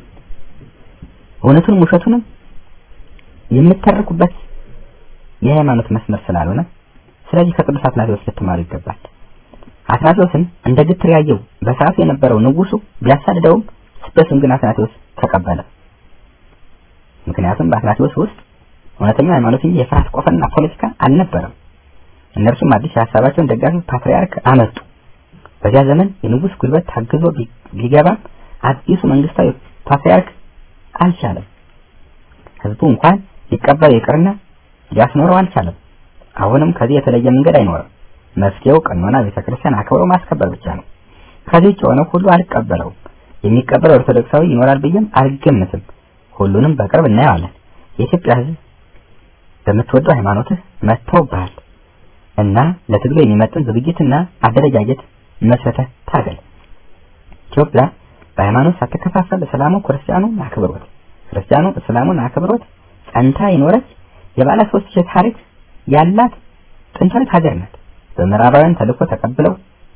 እውነቱንም ውሸቱንም የምተርኩበት የሃይማኖት መስመር ስላልሆነ ስለዚህ ከቅዱስ አትናቴዎስ ልትማሩ ይገባል። አትናቴዎስን እንደ ግትር ያየው በሰዓቱ የነበረው ንጉሱ ቢያሳድደውም ስደቱን ግን አትናቴዎስ ተቀበለ። ምክንያቱም በአትናቴዎስ ውስጥ እውነተኛ ሃይማኖት እንጂ የፍርሃት ቆፈንና ፖለቲካ አልነበረም። እነርሱም አዲስ የሀሳባቸውን ደጋፊ ፓትርያርክ አመጡ። በዚያ ዘመን የንጉስ ጉልበት ታግዞ ቢገባም አዲሱ መንግስታዊ ፓትርያርክ አልቻለም። ህዝቡ እንኳን ሊቀበለው ይቅርና ሊያስኖረው አልቻለም። አሁንም ከዚህ የተለየ መንገድ አይኖርም። መፍትሄው ቀኖና ቤተክርስቲያን አክብሮ ማስከበር ብቻ ነው። ከዚህ ውጭ የሆነው ሁሉ አልቀበለውም። የሚቀበለው ኦርቶዶክሳዊ ይኖራል ብዬም አልገምትም። ሁሉንም በቅርብ እናየዋለን። የኢትዮጵያ ህዝብ በምትወደው ሃይማኖትህ መጥተውብሃል እና ለትግሉ የሚመጥን ዝግጅትና አደረጃጀት መስረተህ ታገል። ኢትዮጵያ በሃይማኖት ሳትከፋፈል እስላሙ ክርስቲያኑን አክብሮት፣ ክርስቲያኑ እስላሙን አክብሮት ጸንታ የኖረች የባለ ሶስት ሺህ ታሪክ ያላት ጥንታዊት ሀገር ናት። በምዕራባውያን ተልእኮ ተቀብለው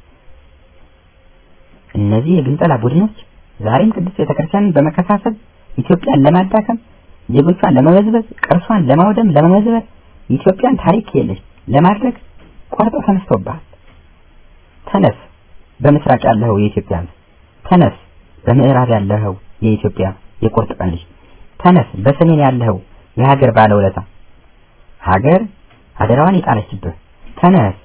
እነዚህ የግንጠላ ቡድኖች ዛሬም ቅድስት ቤተክርስቲያንን በመከፋፈል ኢትዮጵያን ለማዳከም ዜጎቿን ለመበዝበዝ ቅርሷን ለማውደም ለመመዝበር ኢትዮጵያን ታሪክ የለሽ ለማድረግ ቆርጠው ተነስተውብሃል። ተነስ፣ በምስራቅ ያለኸው የኢትዮጵያ ሕዝብ ተነስ፣ በምዕራብ ያለኸው የኢትዮጵያ የቁርጥ ቀን ልጅ ተነስ፣ በሰሜን ያለኸው የሀገር ባለውለታ ሀገር አደራዋን የጣለችብህ ተነስ።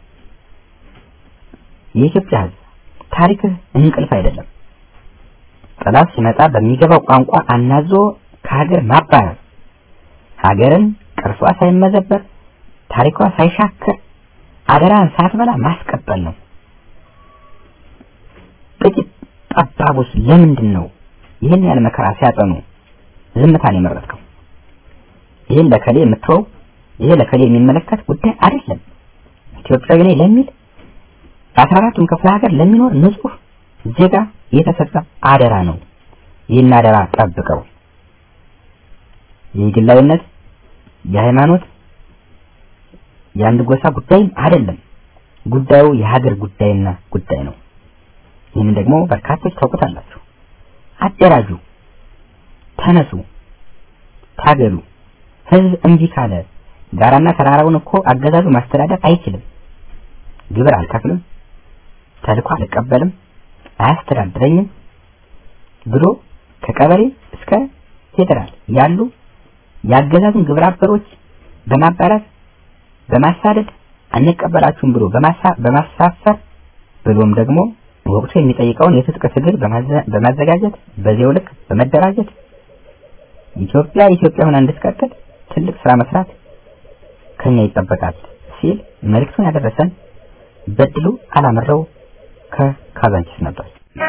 የኢትዮጵያ ሕዝብ ታሪክህ እንቅልፍ አይደለም። ጠላት ሲመጣ በሚገባው ቋንቋ አናዞ ከሀገር ማባረር፣ ሀገርን ቅርሷ ሳይመዘበር ታሪኳ ሳይሻከር አደራን ሳትበላ ማስቀጠል ነው። ጥቂት ጠባቦች ለምንድን ነው ይህን ያህል መከራ ሲያጠኑ ዝምታን የመረጥከው? ይህን ለከሌ የምትወው ይሄ ለከሌ የሚመለከት ጉዳይ አይደለም። ኢትዮጵያዊ ነኝ ለሚል በአስራ አራቱም ክፍለ ሀገር ለሚኖር ንጹህ ዜጋ የተሰጠ አደራ ነው። ይህን አደራ ጠብቀው። የግላዊነት የሃይማኖት የአንድ ጎሳ ጉዳይም አይደለም። ጉዳዩ የሀገር ጉዳይና ጉዳይ ነው። ይህንን ደግሞ በርካቶች ታውቁታላችሁ። አደራጁ፣ ተነሱ፣ ታገሉ። ህዝብ እምቢ ካለ ጋራና ተራራውን እኮ አገዛዙ ማስተዳደር አይችልም። ግብር አልከፍልም፣ ተልኮ አልቀበልም፣ አያስተዳድረኝም ብሎ ከቀበሌ እስከ ፌዴራል ያሉ የአገዛዙን ግብረ አበሮች በማባራት በማሳደድ አንቀበላችሁም ብሎ በማሳፈር ብሎም ደግሞ ወቅቱ የሚጠይቀውን የትጥቅ ትግል በማዘጋጀት በዚያው ልክ በመደራጀት ኢትዮጵያ ኢትዮጵያ ሆና እንድትቀጥል ትልቅ ስራ መስራት ከኛ ይጠበቃል ሲል መልእክቱን ያደረሰን በድሉ አላምረው ከካዛንቺስ ነበር።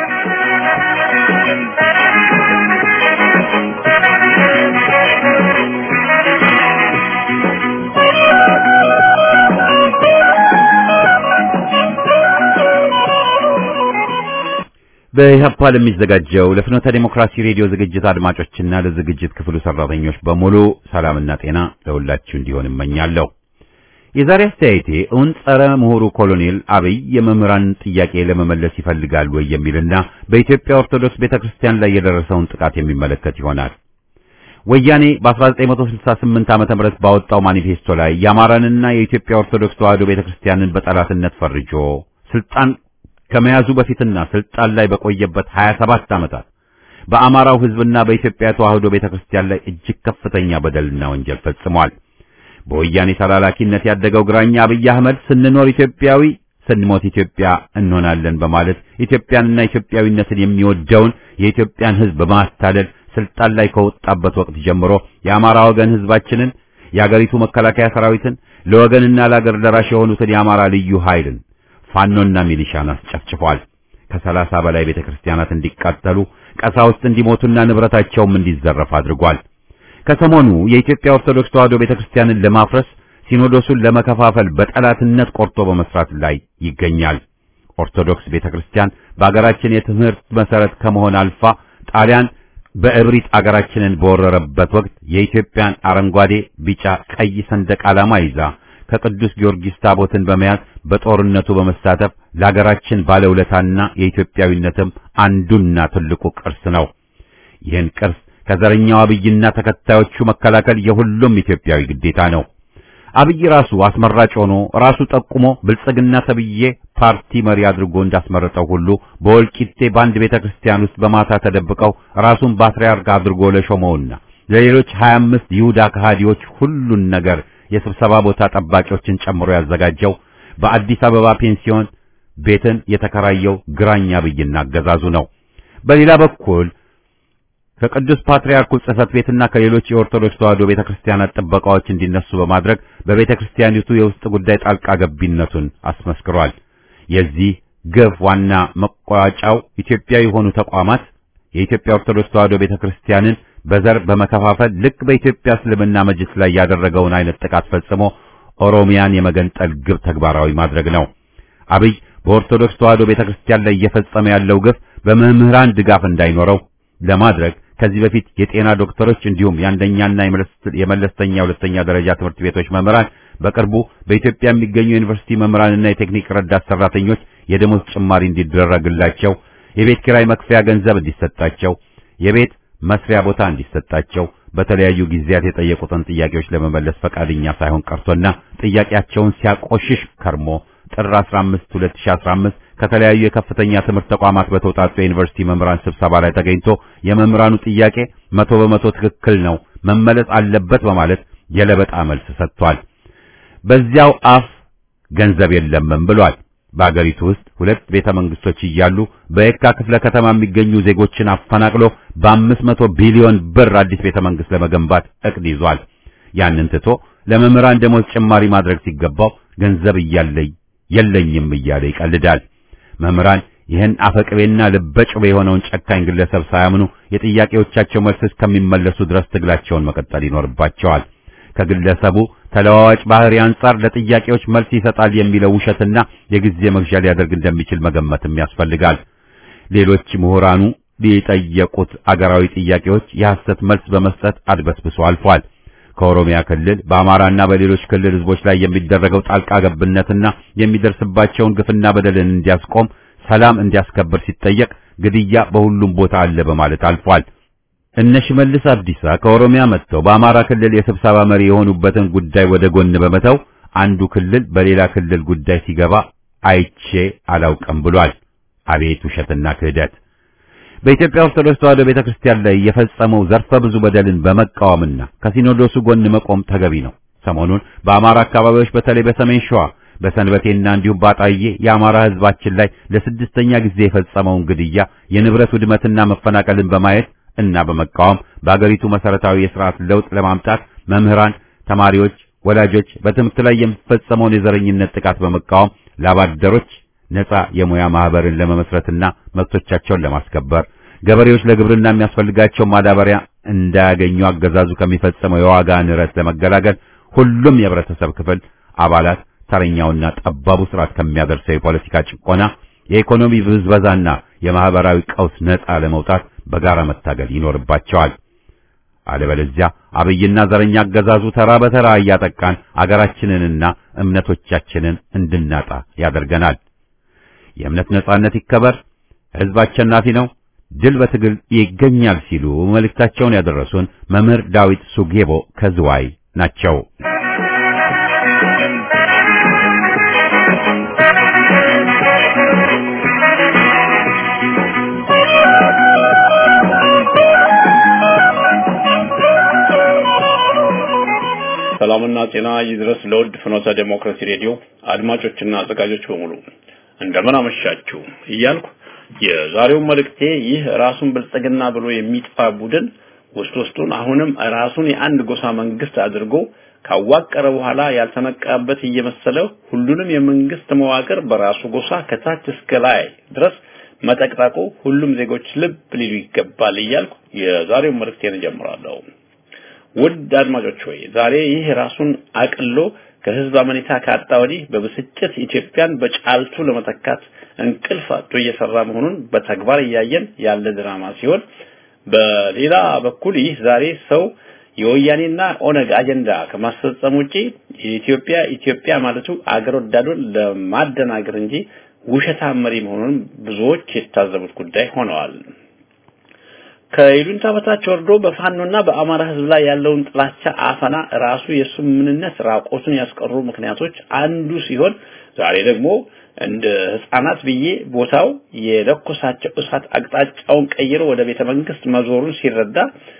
በኢህአፓ ለሚዘጋጀው ለፍኖተ ዴሞክራሲ ሬዲዮ ዝግጅት አድማጮችና ለዝግጅት ክፍሉ ሰራተኞች በሙሉ ሰላምና ጤና ለሁላችሁ እንዲሆን እመኛለሁ። የዛሬ አስተያየቴ እውን ጸረ ምሁሩ ኮሎኔል አብይ የመምህራን ጥያቄ ለመመለስ ይፈልጋል ወይ የሚልና በኢትዮጵያ ኦርቶዶክስ ቤተክርስቲያን ላይ የደረሰውን ጥቃት የሚመለከት ይሆናል። ወያኔ በ1968 ዓመተ ምህረት ባወጣው ማኒፌስቶ ላይ የአማራንና የኢትዮጵያ ኦርቶዶክስ ተዋሕዶ ቤተክርስቲያንን በጠላትነት ፈርጆ ስልጣን ከመያዙ በፊትና ስልጣን ላይ በቆየበት 27 ዓመታት በአማራው ሕዝብና በኢትዮጵያ ተዋሕዶ ቤተክርስቲያን ላይ እጅግ ከፍተኛ በደልና ወንጀል ፈጽሟል። በወያኔ ተላላኪነት ያደገው ግራኛ አብይ አህመድ ስንኖር ኢትዮጵያዊ ስንሞት ኢትዮጵያ እንሆናለን በማለት ኢትዮጵያንና ኢትዮጵያዊነትን የሚወደውን የኢትዮጵያን ሕዝብ በማታለል ስልጣን ላይ ከወጣበት ወቅት ጀምሮ የአማራ ወገን ሕዝባችንን የአገሪቱ መከላከያ ሰራዊትን ለወገንና ለአገር ደራሽ የሆኑትን የአማራ ልዩ ኃይልን ፋኖና ሚሊሻን አስጨፍጭፏል። ከሰላሳ በላይ ቤተክርስቲያናት እንዲቃጠሉ፣ ቀሳውስት እንዲሞቱና ንብረታቸውም እንዲዘረፍ አድርጓል። ከሰሞኑ የኢትዮጵያ ኦርቶዶክስ ተዋሕዶ ቤተክርስቲያንን ለማፍረስ ሲኖዶሱን ለመከፋፈል በጠላትነት ቆርጦ በመስራት ላይ ይገኛል። ኦርቶዶክስ ቤተክርስቲያን በአገራችን የትምህርት መሰረት ከመሆን አልፋ ጣሊያን በእብሪት አገራችንን በወረረበት ወቅት የኢትዮጵያን አረንጓዴ፣ ቢጫ፣ ቀይ ሰንደቅ ዓላማ ይዛ ከቅዱስ ጊዮርጊስ ታቦትን በመያዝ በጦርነቱ በመሳተፍ ለአገራችን ባለውለታና የኢትዮጵያዊነትም አንዱና ትልቁ ቅርስ ነው። ይህን ቅርስ ከዘረኛው አብይና ተከታዮቹ መከላከል የሁሉም ኢትዮጵያዊ ግዴታ ነው። አብይ ራሱ አስመራጭ ሆኖ ራሱ ጠቁሞ ብልጽግና ተብዬ ፓርቲ መሪ አድርጎ እንዳስመረጠው ሁሉ በወልቂጤ በአንድ ቤተክርስቲያን ውስጥ በማታ ተደብቀው ራሱን ፓትርያርክ አድርጎ ለሾመውና ለሌሎች 25 ይሁዳ ከሃዲዎች ሁሉን ነገር የስብሰባ ቦታ ጠባቂዎችን ጨምሮ ያዘጋጀው በአዲስ አበባ ፔንሲዮን ቤትን የተከራየው ግራኝ አብይና አገዛዙ ነው። በሌላ በኩል ከቅዱስ ፓትርያርኩ ጽሕፈት ቤትና ከሌሎች የኦርቶዶክስ ተዋሕዶ ቤተክርስቲያናት ጥበቃዎች እንዲነሱ በማድረግ በቤተክርስቲያኒቱ የውስጥ ጉዳይ ጣልቃ ገቢነቱን አስመስክሯል። የዚህ ግፍ ዋና መቋጫው ኢትዮጵያዊ የሆኑ ተቋማት የኢትዮጵያ ኦርቶዶክስ ተዋሕዶ ቤተክርስቲያንን በዘር በመከፋፈል ልክ በኢትዮጵያ እስልምና መጅልስ ላይ ያደረገውን አይነት ጥቃት ፈጽሞ ኦሮሚያን የመገንጠል ግብ ተግባራዊ ማድረግ ነው። አብይ በኦርቶዶክስ ተዋሕዶ ቤተክርስቲያን ላይ እየፈጸመ ያለው ግፍ በመምህራን ድጋፍ እንዳይኖረው ለማድረግ ከዚህ በፊት የጤና ዶክተሮች እንዲሁም የአንደኛና የመለስተኛ ሁለተኛ ደረጃ ትምህርት ቤቶች መምህራን በቅርቡ በኢትዮጵያ የሚገኙ ዩኒቨርሲቲ መምህራንና የቴክኒክ ረዳት ሰራተኞች የደሞዝ ጭማሪ እንዲደረግላቸው፣ የቤት ኪራይ መክፈያ ገንዘብ እንዲሰጣቸው፣ የቤት መስሪያ ቦታ እንዲሰጣቸው በተለያዩ ጊዜያት የጠየቁትን ጥያቄዎች ለመመለስ ፈቃደኛ ሳይሆን ቀርቶና ጥያቄያቸውን ሲያቆሽሽ ከርሞ ጥር 15 2015 ከተለያዩ የከፍተኛ ትምህርት ተቋማት በተውጣጡ የዩኒቨርሲቲ መምህራን ስብሰባ ላይ ተገኝቶ የመምህራኑ ጥያቄ መቶ በመቶ ትክክል ነው፣ መመለስ አለበት በማለት የለበጣ መልስ ሰጥቷል። በዚያው አፍ ገንዘብ የለምም ብሏል። በአገሪቱ ውስጥ ሁለት ቤተ መንግስቶች እያሉ በየካ ክፍለ ከተማ የሚገኙ ዜጎችን አፈናቅሎ በአምስት መቶ ቢሊዮን ብር አዲስ ቤተ መንግስት ለመገንባት እቅድ ይዟል። ያንን ትቶ ለመምህራን ደሞዝ ጭማሪ ማድረግ ሲገባው ገንዘብ እያለኝ የለኝም እያለ ይቀልዳል። መምህራን ይህን አፈቅቤና ልበጭቤ የሆነውን ጨካኝ ግለሰብ ሳያምኑ የጥያቄዎቻቸው መልስ እስከሚመለሱ ድረስ ትግላቸውን መቀጠል ይኖርባቸዋል። ከግለሰቡ ተለዋዋጭ ባህሪ አንጻር ለጥያቄዎች መልስ ይሰጣል የሚለው ውሸትና የጊዜ መግዣ ሊያደርግ እንደሚችል መገመትም ያስፈልጋል። ሌሎች ምሁራኑ ሊጠየቁት አገራዊ ጥያቄዎች የሐሰት መልስ በመስጠት አድበስብሶ አልፏል። ከኦሮሚያ ክልል በአማራና በሌሎች ክልል ህዝቦች ላይ የሚደረገው ጣልቃ ገብነትና የሚደርስባቸውን ግፍና በደልን እንዲያስቆም ሰላም እንዲያስከብር ሲጠየቅ ግድያ በሁሉም ቦታ አለ በማለት አልፏል። እነ ሽመልስ አብዲሳ ከኦሮሚያ መጥተው በአማራ ክልል የስብሰባ መሪ የሆኑበትን ጉዳይ ወደ ጎን በመተው አንዱ ክልል በሌላ ክልል ጉዳይ ሲገባ አይቼ አላውቅም ብሏል። አቤት ውሸትና ክህደት! በኢትዮጵያ ኦርቶዶክስ ተዋሕዶ ቤተክርስቲያን ላይ የፈጸመው ዘርፈ ብዙ በደልን በመቃወምና ከሲኖዶሱ ጎን መቆም ተገቢ ነው። ሰሞኑን በአማራ አካባቢዎች በተለይ በሰሜን ሸዋ በሰንበቴና እንዲሁም ባጣዬ የአማራ ህዝባችን ላይ ለስድስተኛ ጊዜ የፈጸመውን ግድያ፣ የንብረት ውድመትና መፈናቀልን በማየት እና በመቃወም በአገሪቱ መሰረታዊ የስርዓት ለውጥ ለማምጣት መምህራን፣ ተማሪዎች፣ ወላጆች በትምህርት ላይ የሚፈጸመውን የዘረኝነት ጥቃት በመቃወም ላባደሮች ነፃ የሙያ ማህበርን ለመመስረትና መብቶቻቸውን ለማስከበር ገበሬዎች ለግብርና የሚያስፈልጋቸው ማዳበሪያ እንዳያገኙ አገዛዙ ከሚፈጸመው የዋጋ ንረት ለመገላገል ሁሉም የህብረተሰብ ክፍል አባላት ተረኛውና ጠባቡ ስርዓት ከሚያደርሰው የፖለቲካ ጭቆና፣ የኢኮኖሚ ብዝበዛና የማህበራዊ ቀውስ ነፃ ለመውጣት በጋራ መታገል ይኖርባቸዋል። አለበለዚያ አብይና ዘረኛ አገዛዙ ተራ በተራ እያጠቃን አገራችንንና እምነቶቻችንን እንድናጣ ያደርገናል። የእምነት ነጻነት ይከበር፣ ህዝብ አሸናፊ ነው፣ ድል በትግል ይገኛል ሲሉ መልእክታቸውን ያደረሱን መምህር ዳዊት ሱጌቦ ከዝዋይ ናቸው። ሰላምና ጤና ይድረስ ለውድ ፍኖተ ዴሞክራሲ ሬዲዮ አድማጮችና አዘጋጆች በሙሉ እንደምን አመሻችሁ እያልኩ የዛሬው መልእክቴ ይህ ራሱን ብልጽግና ብሎ የሚጠፋ ቡድን ውስጥ ውስጡን አሁንም ራሱን የአንድ ጎሳ መንግስት አድርጎ ካዋቀረ በኋላ ያልተነቃበት እየመሰለ ሁሉንም የመንግስት መዋቅር በራሱ ጎሳ ከታች እስከ ላይ ድረስ መጠቅጠቁ ሁሉም ዜጎች ልብ ሊሉ ይገባል እያልኩ የዛሬውን መልእክቴን እጀምራለሁ። ውድ አድማጮች ሆይ ዛሬ ይህ ራሱን አቅሎ ከህዝብ አመኔታ ካጣ ወዲህ በብስጭት ኢትዮጵያን በጫልቱ ለመተካት እንቅልፍ አጥቶ እየሰራ መሆኑን በተግባር እያየን ያለ ድራማ ሲሆን በሌላ በኩል ይህ ዛሬ ሰው የወያኔና ኦነግ አጀንዳ ከማስፈጸም ውጪ የኢትዮጵያ ኢትዮጵያ ማለቱ አገር ወዳዱን ለማደናገር እንጂ ውሸታም መሪ መሆኑን ብዙዎች የታዘቡት ጉዳይ ሆነዋል። ከይሉኝታ በታች ወርዶ በፋኖና በአማራ ህዝብ ላይ ያለውን ጥላቻ አፈና ራሱ የሱ ምንነት ራቆቱን ያስቀሩ ምክንያቶች አንዱ ሲሆን ዛሬ ደግሞ እንደ ህፃናት ብዬ ቦታው የለኮሳቸው እሳት አቅጣጫውን ቀይሮ ወደ ቤተ መንግስት መዞሩን ሲረዳ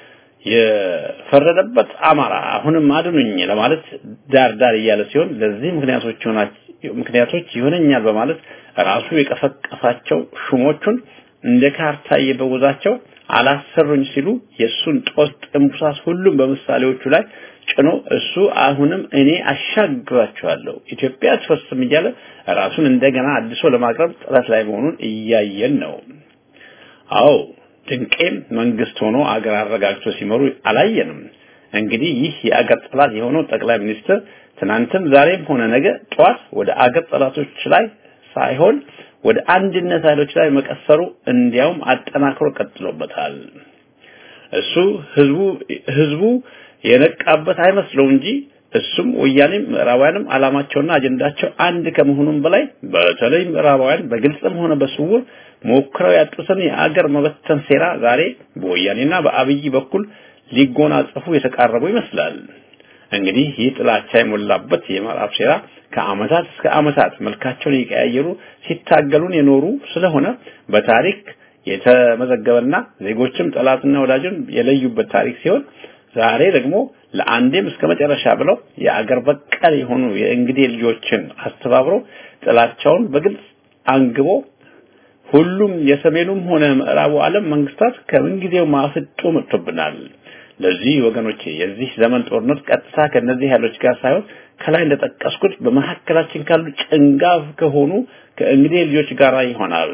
የፈረደበት አማራ አሁንም አድኑኝ ለማለት ዳር ዳር እያለ ሲሆን ለዚህ ምክንያቶች ምክንያቶች ይሆነኛል በማለት ራሱ የቀፈቀፋቸው ሹሞቹን እንደ ካርታ እየበወዛቸው አላሰሩኝ ሲሉ የሱን ጦስ ጥንቡሳስ ሁሉም በምሳሌዎቹ ላይ ጭኖ እሱ አሁንም እኔ አሻግራቸዋለሁ ኢትዮጵያ አትፈርስም እያለ ራሱን እንደገና አድሶ ለማቅረብ ጥረት ላይ መሆኑን እያየን ነው። አዎ ድንቄም መንግስት ሆኖ አገር አረጋግቶ ሲመሩ አላየንም። እንግዲህ ይህ የአገር ጠላት የሆነው ጠቅላይ ሚኒስትር ትናንትም ዛሬም ሆነ ነገ ጠዋት ወደ አገር ጠላቶች ላይ ሳይሆን ወደ አንድነት ኃይሎች ላይ መቀሰሩ እንዲያውም አጠናክሮ ቀጥሎበታል። እሱ ህዝቡ ህዝቡ የነቃበት አይመስለው እንጂ እሱም ወያኔም ምዕራባውያንም አላማቸውና አጀንዳቸው አንድ ከመሆኑም በላይ በተለይ ምዕራባውያን በግልጽም ሆነ በስውር ሞክረው ያጡትን የአገር መበተን ሴራ ዛሬ በወያኔና በአብይ በኩል ሊጎናጸፉ የተቃረቡ ይመስላል። እንግዲህ ይህ ጥላቻ የሞላበት የምዕራብ ሴራ ከአመታት እስከ አመታት መልካቸውን እየቀያየሩ ሲታገሉን የኖሩ ስለሆነ በታሪክ የተመዘገበና ዜጎችም ጠላትና ወዳጅን የለዩበት ታሪክ ሲሆን ዛሬ ደግሞ ለአንዴም እስከ መጨረሻ ብለው የአገር በቀል የሆኑ የእንግዴ ልጆችን አስተባብሮ ጥላቻውን በግልጽ አንግቦ ሁሉም የሰሜኑም ሆነ ምዕራቡ ዓለም መንግስታት ከምንጊዜው ማፍጦ መጥቶብናል። ለዚህ ወገኖቼ የዚህ ዘመን ጦርነት ቀጥታ ከነዚህ ኃይሎች ጋር ሳይሆን ከላይ እንደጠቀስኩት በመካከላችን ካሉ ጭንጋፍ ከሆኑ ከእንግዴ ልጆች ጋር ይሆናል።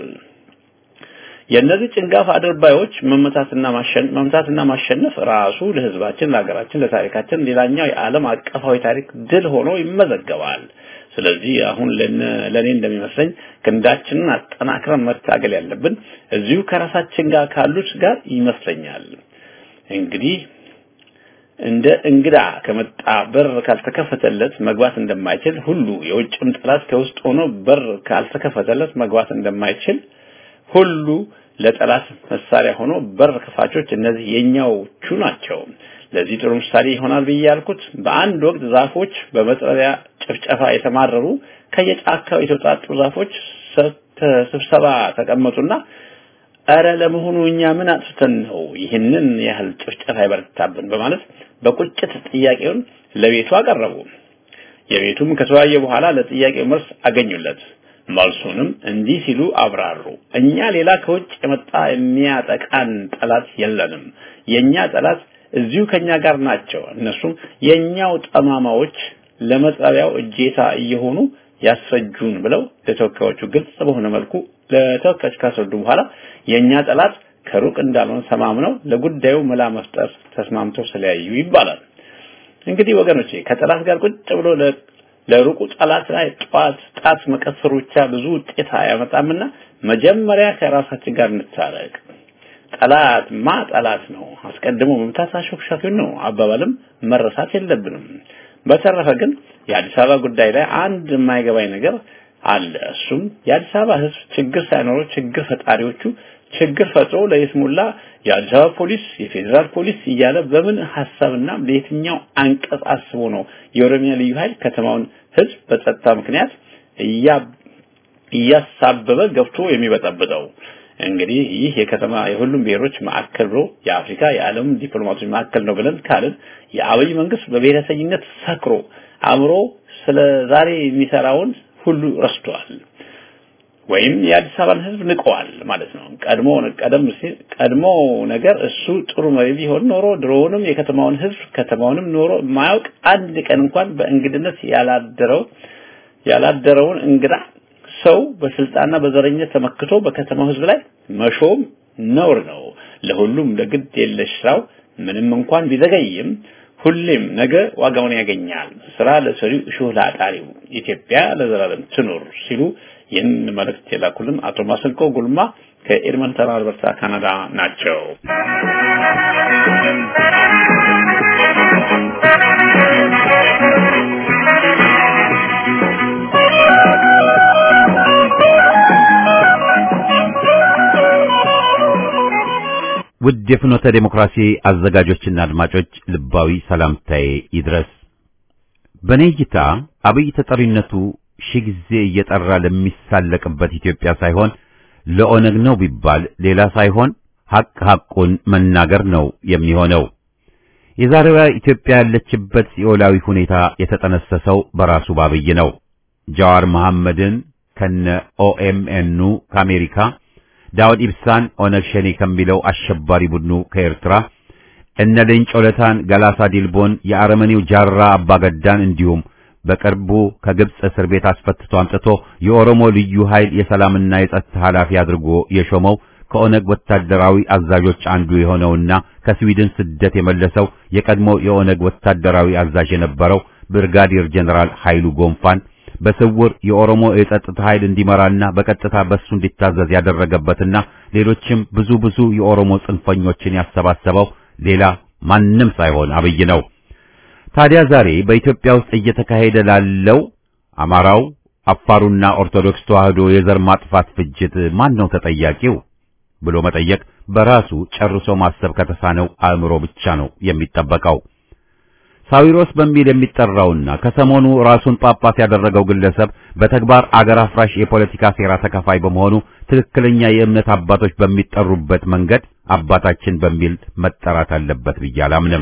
የእነዚህ ጭንጋፍ አድርባዮች መመታትና ማሸነፍ መምታትና ማሸነፍ ራሱ ለህዝባችን፣ ለሀገራችን፣ ለታሪካችን ሌላኛው የዓለም አቀፋዊ ታሪክ ድል ሆኖ ይመዘገባል። ስለዚህ አሁን ለኔ እንደሚመስለኝ ክንዳችንን አጠናክረን መታገል ያለብን እዚሁ ከራሳችን ጋር ካሉት ጋር ይመስለኛል። እንግዲህ እንደ እንግዳ ከመጣ በር ካልተከፈተለት መግባት እንደማይችል ሁሉ የውጭም ጠላት ከውስጥ ሆኖ በር ካልተከፈተለት መግባት እንደማይችል ሁሉ ለጠላት መሳሪያ ሆኖ በር ከፋቾች እነዚህ የኛዎቹ ናቸው። ለዚህ ጥሩ ምሳሌ ይሆናል ብዬ ያልኩት በአንድ ወቅት ዛፎች በመጥረቢያ ጭፍጨፋ የተማረሩ ከየጫካው የተውጣጡ ዛፎች ስብሰባ ተቀመጡና እረ ለመሆኑ እኛ ምን አጥፍተን ነው ይህንን ያህል ጭፍጨፋ ይበረታብን በማለት በቁጭት ጥያቄውን ለቤቱ አቀረቡ። የቤቱም ከተወያየ በኋላ ለጥያቄው መልስ አገኙለት። መልሱንም እንዲህ ሲሉ አብራሩ። እኛ ሌላ ከውጭ የመጣ የሚያጠቃን ጠላት የለንም። የኛ ጠላት እዚሁ ከኛ ጋር ናቸው። እነሱም የኛው ጠማማዎች ለመጥረቢያው እጄታ እየሆኑ ያስፈጁን ብለው ለተወካዮቹ ግልጽ በሆነ መልኩ ለተወካዮች ካስረዱ በኋላ የኛ ጠላት ከሩቅ እንዳልሆነ ተማምነው ለጉዳዩ መላ መፍጠር ተስማምተው ስለያዩ ይባላል። እንግዲህ ወገኖቼ ከጠላት ጋር ቁጭ ብሎ ለሩቁ ጠላት ላይ ጧት ጣት መቀሰሩ ብቻ ብዙ ውጤት አያመጣምና መጀመሪያ ከራሳችን ጋር እንታረቅ። ጠላት ማ ጠላት ነው፣ አስቀድሞ መምታት አሾክሻኪው ነው አባባልም መረሳት የለብንም። በተረፈ ግን የአዲስ አበባ ጉዳይ ላይ አንድ የማይገባኝ ነገር አለ። እሱም የአዲስ አበባ ሕዝብ ችግር ሳይኖረው ችግር ፈጣሪዎቹ ችግር ፈጥሮ ለይስሙላ የአዲስ አበባ ፖሊስ፣ የፌዴራል ፖሊስ እያለ በምን ሐሳብና በየትኛው አንቀጽ አስቦ ነው የኦሮሚያ ልዩ ኃይል ከተማውን ሕዝብ በጸጥታ ምክንያት እያሳበበ ገብቶ የሚበጠብጠው? እንግዲህ ይህ የከተማ የሁሉም ብሔሮች ማዕከል ብሎ የአፍሪካ የዓለም ዲፕሎማቶች ማዕከል ነው ብለን ካልን የአብይ መንግስት በብሔረተኝነት ሰክሮ አእምሮ ስለ ዛሬ የሚሰራውን ሁሉ ረስቷል። ወይም የአዲስ አበባን ህዝብ ንቀዋል ማለት ነው። ቀድሞ ቀደም ሲል ቀድሞ ነገር እሱ ጥሩ መሪ ቢሆን ኖሮ ድሮውንም የከተማውን ህዝብ ከተማውንም ኖሮ የማያውቅ አንድ ቀን እንኳን በእንግድነት ያላደረው ያላደረውን እንግዳ ሰው በስልጣንና በዘረኝነት ተመክቶ በከተማው ህዝብ ላይ መሾም ነውር ነው። ለሁሉም ለግድ የለሽ ስራው ምንም እንኳን ቢዘገይም ሁሌም ነገ ዋጋውን ያገኛል። ስራ ለሰሪው እሾህ ለአጣሪው፣ ኢትዮጵያ ለዘላለም ትኑር ሲሉ ይህን መልእክት የላኩልን አቶ ማሰንቆ ጉልማ ከኤድመንተን አልበርታ ካናዳ ናቸው። ውድ የፍኖተ ዴሞክራሲ አዘጋጆችና አድማጮች ልባዊ ሰላምታዬ ይድረስ። በኔ እይታ አብይ ተጠሪነቱ ሺህ ጊዜ እየጠራ ለሚሳለቅበት ኢትዮጵያ ሳይሆን ለኦነግ ነው ቢባል ሌላ ሳይሆን ሐቅ ሐቁን መናገር ነው የሚሆነው። የዛሬዋ ኢትዮጵያ ያለችበት ሲኦላዊ ሁኔታ የተጠነሰሰው በራሱ ባብይ ነው። ጃዋር መሐመድን ከነ ኦኤምኤኑ ከአሜሪካ ዳውድ ኢብሳን ኦነግ ሸኔ ከሚለው አሸባሪ ቡድኑ ከኤርትራ እነ ሌንጮ ለታን፣ ገላሳ ዲልቦን፣ የአረመኔው ጃራ አባገዳን እንዲሁም በቅርቡ ከግብጽ እስር ቤት አስፈትቶ አምጥቶ የኦሮሞ ልዩ ኃይል የሰላምና የጸጥታ ኃላፊ አድርጎ የሾመው ከኦነግ ወታደራዊ አዛዦች አንዱ የሆነውና ከስዊድን ስደት የመለሰው የቀድሞ የኦነግ ወታደራዊ አዛዥ የነበረው ብርጋዲር ጀነራል ኃይሉ ጎንፋን በስውር የኦሮሞ የጸጥታ ኃይል እንዲመራና በቀጥታ በሱ እንዲታዘዝ ያደረገበትና ሌሎችም ብዙ ብዙ የኦሮሞ ጽንፈኞችን ያሰባሰበው ሌላ ማንም ሳይሆን አብይ ነው። ታዲያ ዛሬ በኢትዮጵያ ውስጥ እየተካሄደ ላለው አማራው፣ አፋሩና ኦርቶዶክስ ተዋህዶ የዘር ማጥፋት ፍጅት ማን ነው ተጠያቂው ብሎ መጠየቅ በራሱ ጨርሶ ማሰብ ከተሳነው አእምሮ ብቻ ነው የሚጠበቀው። ሳዊሮስ በሚል የሚጠራውና ከሰሞኑ ራሱን ጳጳስ ያደረገው ግለሰብ በተግባር አገር አፍራሽ የፖለቲካ ሴራ ተካፋይ በመሆኑ ትክክለኛ የእምነት አባቶች በሚጠሩበት መንገድ አባታችን በሚል መጠራት አለበት ብዬ አላምንም።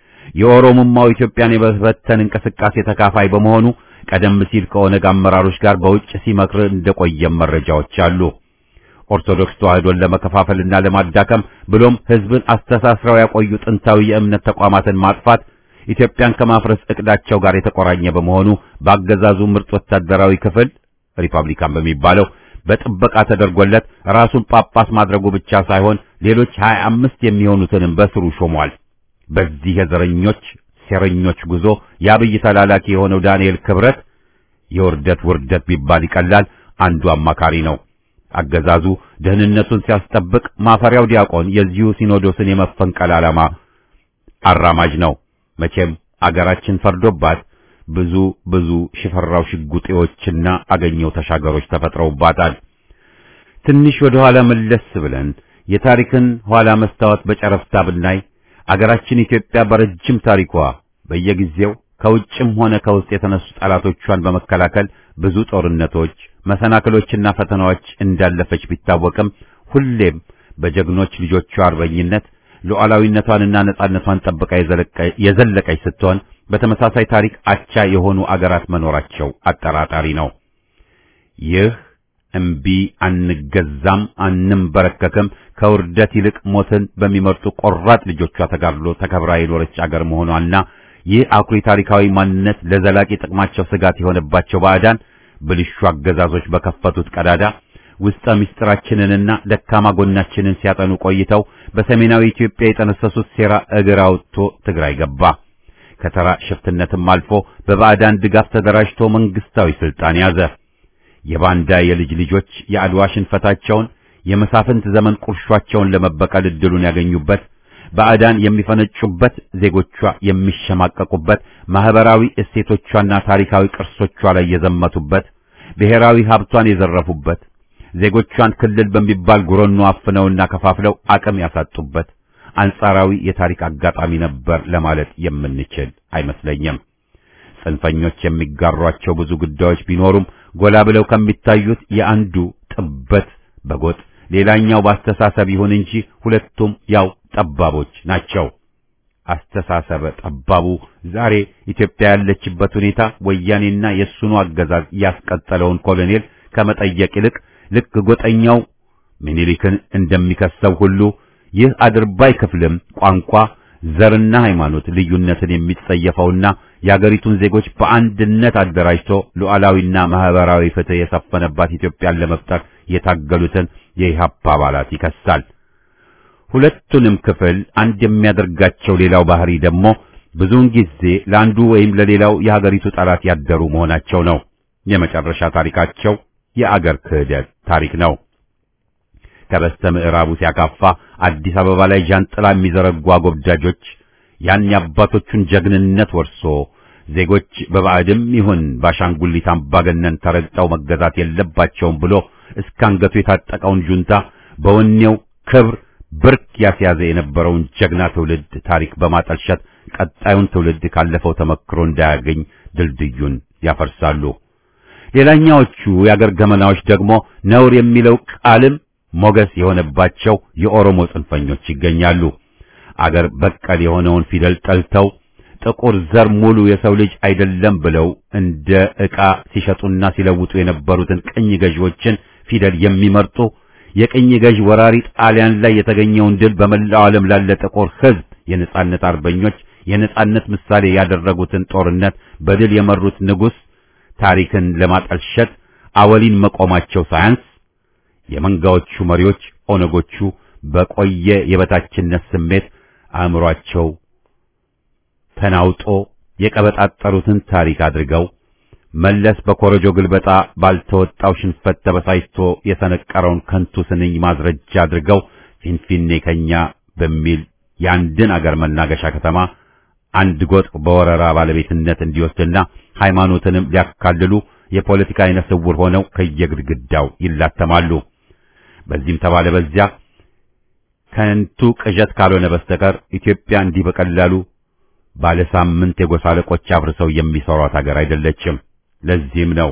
የኦሮሞማው ኢትዮጵያን የመበተን እንቅስቃሴ ተካፋይ በመሆኑ ቀደም ሲል ከኦነግ አመራሮች ጋር በውጭ ሲመክር እንደቆየም መረጃዎች አሉ። ኦርቶዶክስ ተዋህዶን ለመከፋፈልና ለማዳከም ብሎም ሕዝብን አስተሳስረው ያቆዩ ጥንታዊ የእምነት ተቋማትን ማጥፋት ኢትዮጵያን ከማፍረስ እቅዳቸው ጋር የተቆራኘ በመሆኑ በአገዛዙ ምርጥ ወታደራዊ ክፍል ሪፐብሊካን በሚባለው በጥበቃ ተደርጎለት ራሱን ጳጳስ ማድረጉ ብቻ ሳይሆን ሌሎች ሀያ አምስት የሚሆኑትንም በስሩ ሾሟል። በዚህ የዘረኞች ሴረኞች ጉዞ የአብይ ተላላኪ የሆነው ዳንኤል ክብረት የውርደት ውርደት ቢባል ይቀላል አንዱ አማካሪ ነው። አገዛዙ ደህንነቱን ሲያስጠብቅ ማፈሪያው ዲያቆን የዚሁ ሲኖዶስን የመፈንቀል ዓላማ አራማጅ ነው። መቼም አገራችን ፈርዶባት ብዙ ብዙ ሽፈራው ሽጉጤዎችና አገኘው ተሻገሮች ተፈጥረውባታል። ትንሽ ወደ ኋላ መለስ ብለን የታሪክን ኋላ መስታወት በጨረፍታ ብናይ አገራችን ኢትዮጵያ በረጅም ታሪኳ በየጊዜው ከውጭም ሆነ ከውስጥ የተነሱ ጠላቶቿን በመከላከል ብዙ ጦርነቶች፣ መሰናክሎችና ፈተናዎች እንዳለፈች ቢታወቅም ሁሌም በጀግኖች ልጆቿ አርበኝነት ሉዓላዊነቷንና ነጻነቷን ጠብቃ የዘለቀች ስትሆን በተመሳሳይ ታሪክ አቻ የሆኑ አገራት መኖራቸው አጠራጣሪ ነው። ይህ እምቢ አንገዛም አንንበረከክም ከውርደት ይልቅ ሞትን በሚመርጡ ቆራጥ ልጆቿ ተጋድሎ ተከብራ የኖረች አገር መሆኗና ይህ አኩሪ ታሪካዊ ማንነት ለዘላቂ ጥቅማቸው ስጋት የሆነባቸው ባዕዳን ብልሹ አገዛዞች በከፈቱት ቀዳዳ ውስጠ ምስጢራችንንና ደካማ ጎናችንን ሲያጠኑ ቆይተው በሰሜናዊ ኢትዮጵያ የጠነሰሱት ሴራ እግር አውጥቶ ትግራይ ገባ። ከተራ ሽፍትነትም አልፎ በባዕዳን ድጋፍ ተደራጅቶ መንግስታዊ ስልጣን ያዘ። የባንዳ የልጅ ልጆች የአድዋ ሽንፈታቸውን የመሳፍንት ዘመን ቁርሿቸውን ለመበቀል እድሉን ያገኙበት፣ ባዕዳን የሚፈነጩበት፣ ዜጎቿ የሚሸማቀቁበት፣ ማህበራዊ እሴቶቿና ታሪካዊ ቅርሶቿ ላይ የዘመቱበት፣ ብሔራዊ ሀብቷን የዘረፉበት ዜጎቿን ክልል በሚባል ጉረኖ አፍነውና ከፋፍለው አቅም ያሳጡበት አንጻራዊ የታሪክ አጋጣሚ ነበር ለማለት የምንችል አይመስለኝም። ጽንፈኞች የሚጋሯቸው ብዙ ጉዳዮች ቢኖሩም ጎላ ብለው ከሚታዩት የአንዱ ጥበት በጎጥ ሌላኛው በአስተሳሰብ ይሁን እንጂ ሁለቱም ያው ጠባቦች ናቸው። አስተሳሰበ ጠባቡ ዛሬ ኢትዮጵያ ያለችበት ሁኔታ ወያኔና የሱኑ አገዛዝ ያስቀጠለውን ኮሎኔል ከመጠየቅ ይልቅ ልክ ጎጠኛው ምኒልክን እንደሚከሰው ሁሉ ይህ አድርባይ ክፍልም ቋንቋ፣ ዘርና ሃይማኖት ልዩነትን የሚጸየፈውና የአገሪቱን ዜጎች በአንድነት አደራጅቶ ሉዓላዊና ማህበራዊ ፍትህ የሰፈነባት ኢትዮጵያን ለመፍጠር የታገሉትን የኢህአፓ አባላት ይከሳል። ሁለቱንም ክፍል አንድ የሚያደርጋቸው ሌላው ባህሪ ደግሞ ብዙውን ጊዜ ለአንዱ ወይም ለሌላው የሀገሪቱ ጠላት ያደሩ መሆናቸው ነው። የመጨረሻ ታሪካቸው የአገር ክህደት ታሪክ ነው። ከበስተ ምዕራቡ ሲያካፋ አዲስ አበባ ላይ ዣንጥላ የሚዘረጉ አጎብዳጆች ያን የአባቶቹን ጀግንነት ወርሶ ዜጎች በባዕድም ይሁን በአሻንጉሊት አምባገነን ተረግጠው መገዛት የለባቸውም ብሎ እስከ አንገቱ የታጠቀውን ጁንታ በወኔው ክብር ብርክ ያስያዘ የነበረውን ጀግና ትውልድ ታሪክ በማጠልሸት ቀጣዩን ትውልድ ካለፈው ተመክሮ እንዳያገኝ ድልድዩን ያፈርሳሉ። ሌላኛዎቹ የአገር ገመናዎች ደግሞ ነውር የሚለው ቃልም ሞገስ የሆነባቸው የኦሮሞ ጽንፈኞች ይገኛሉ። አገር በቀል የሆነውን ፊደል ጠልተው ጥቁር ዘር ሙሉ የሰው ልጅ አይደለም ብለው እንደ ዕቃ ሲሸጡና ሲለውጡ የነበሩትን ቅኝ ገዢዎችን ፊደል የሚመርጡ የቅኝ ገዥ ወራሪ ጣሊያን ላይ የተገኘውን ድል በመላው ዓለም ላለ ጥቁር ሕዝብ የነጻነት አርበኞች የነጻነት ምሳሌ ያደረጉትን ጦርነት በድል የመሩት ንጉሥ ታሪክን ለማጠልሸት አወሊን መቆማቸው ሳያንስ የመንጋዎቹ መሪዎች ኦነጎቹ በቆየ የበታችነት ስሜት አእምሯቸው ተናውጦ የቀበጣጠሩትን ታሪክ አድርገው መለስ በኮረጆ ግልበጣ ባልተወጣው ሽንፈት ተበሳጭቶ የሰነቀረውን ከንቱ ስንኝ ማስረጃ አድርገው ፊንፊኔ ከኛ በሚል የአንድን አገር መናገሻ ከተማ አንድ ጎጥ በወረራ ባለቤትነት እንዲወስድና ሃይማኖትንም ሊያካልሉ የፖለቲካ አይነ ስውር ሆነው ከየግድግዳው ይላተማሉ። በዚህም ተባለ በዚያ ከንቱ ቅዠት ካልሆነ በስተቀር ኢትዮጵያ እንዲህ በቀላሉ ባለ ሳምንት የጎሳ አለቆች አፍርሰው የሚሰሯት ሀገር አይደለችም። ለዚህም ነው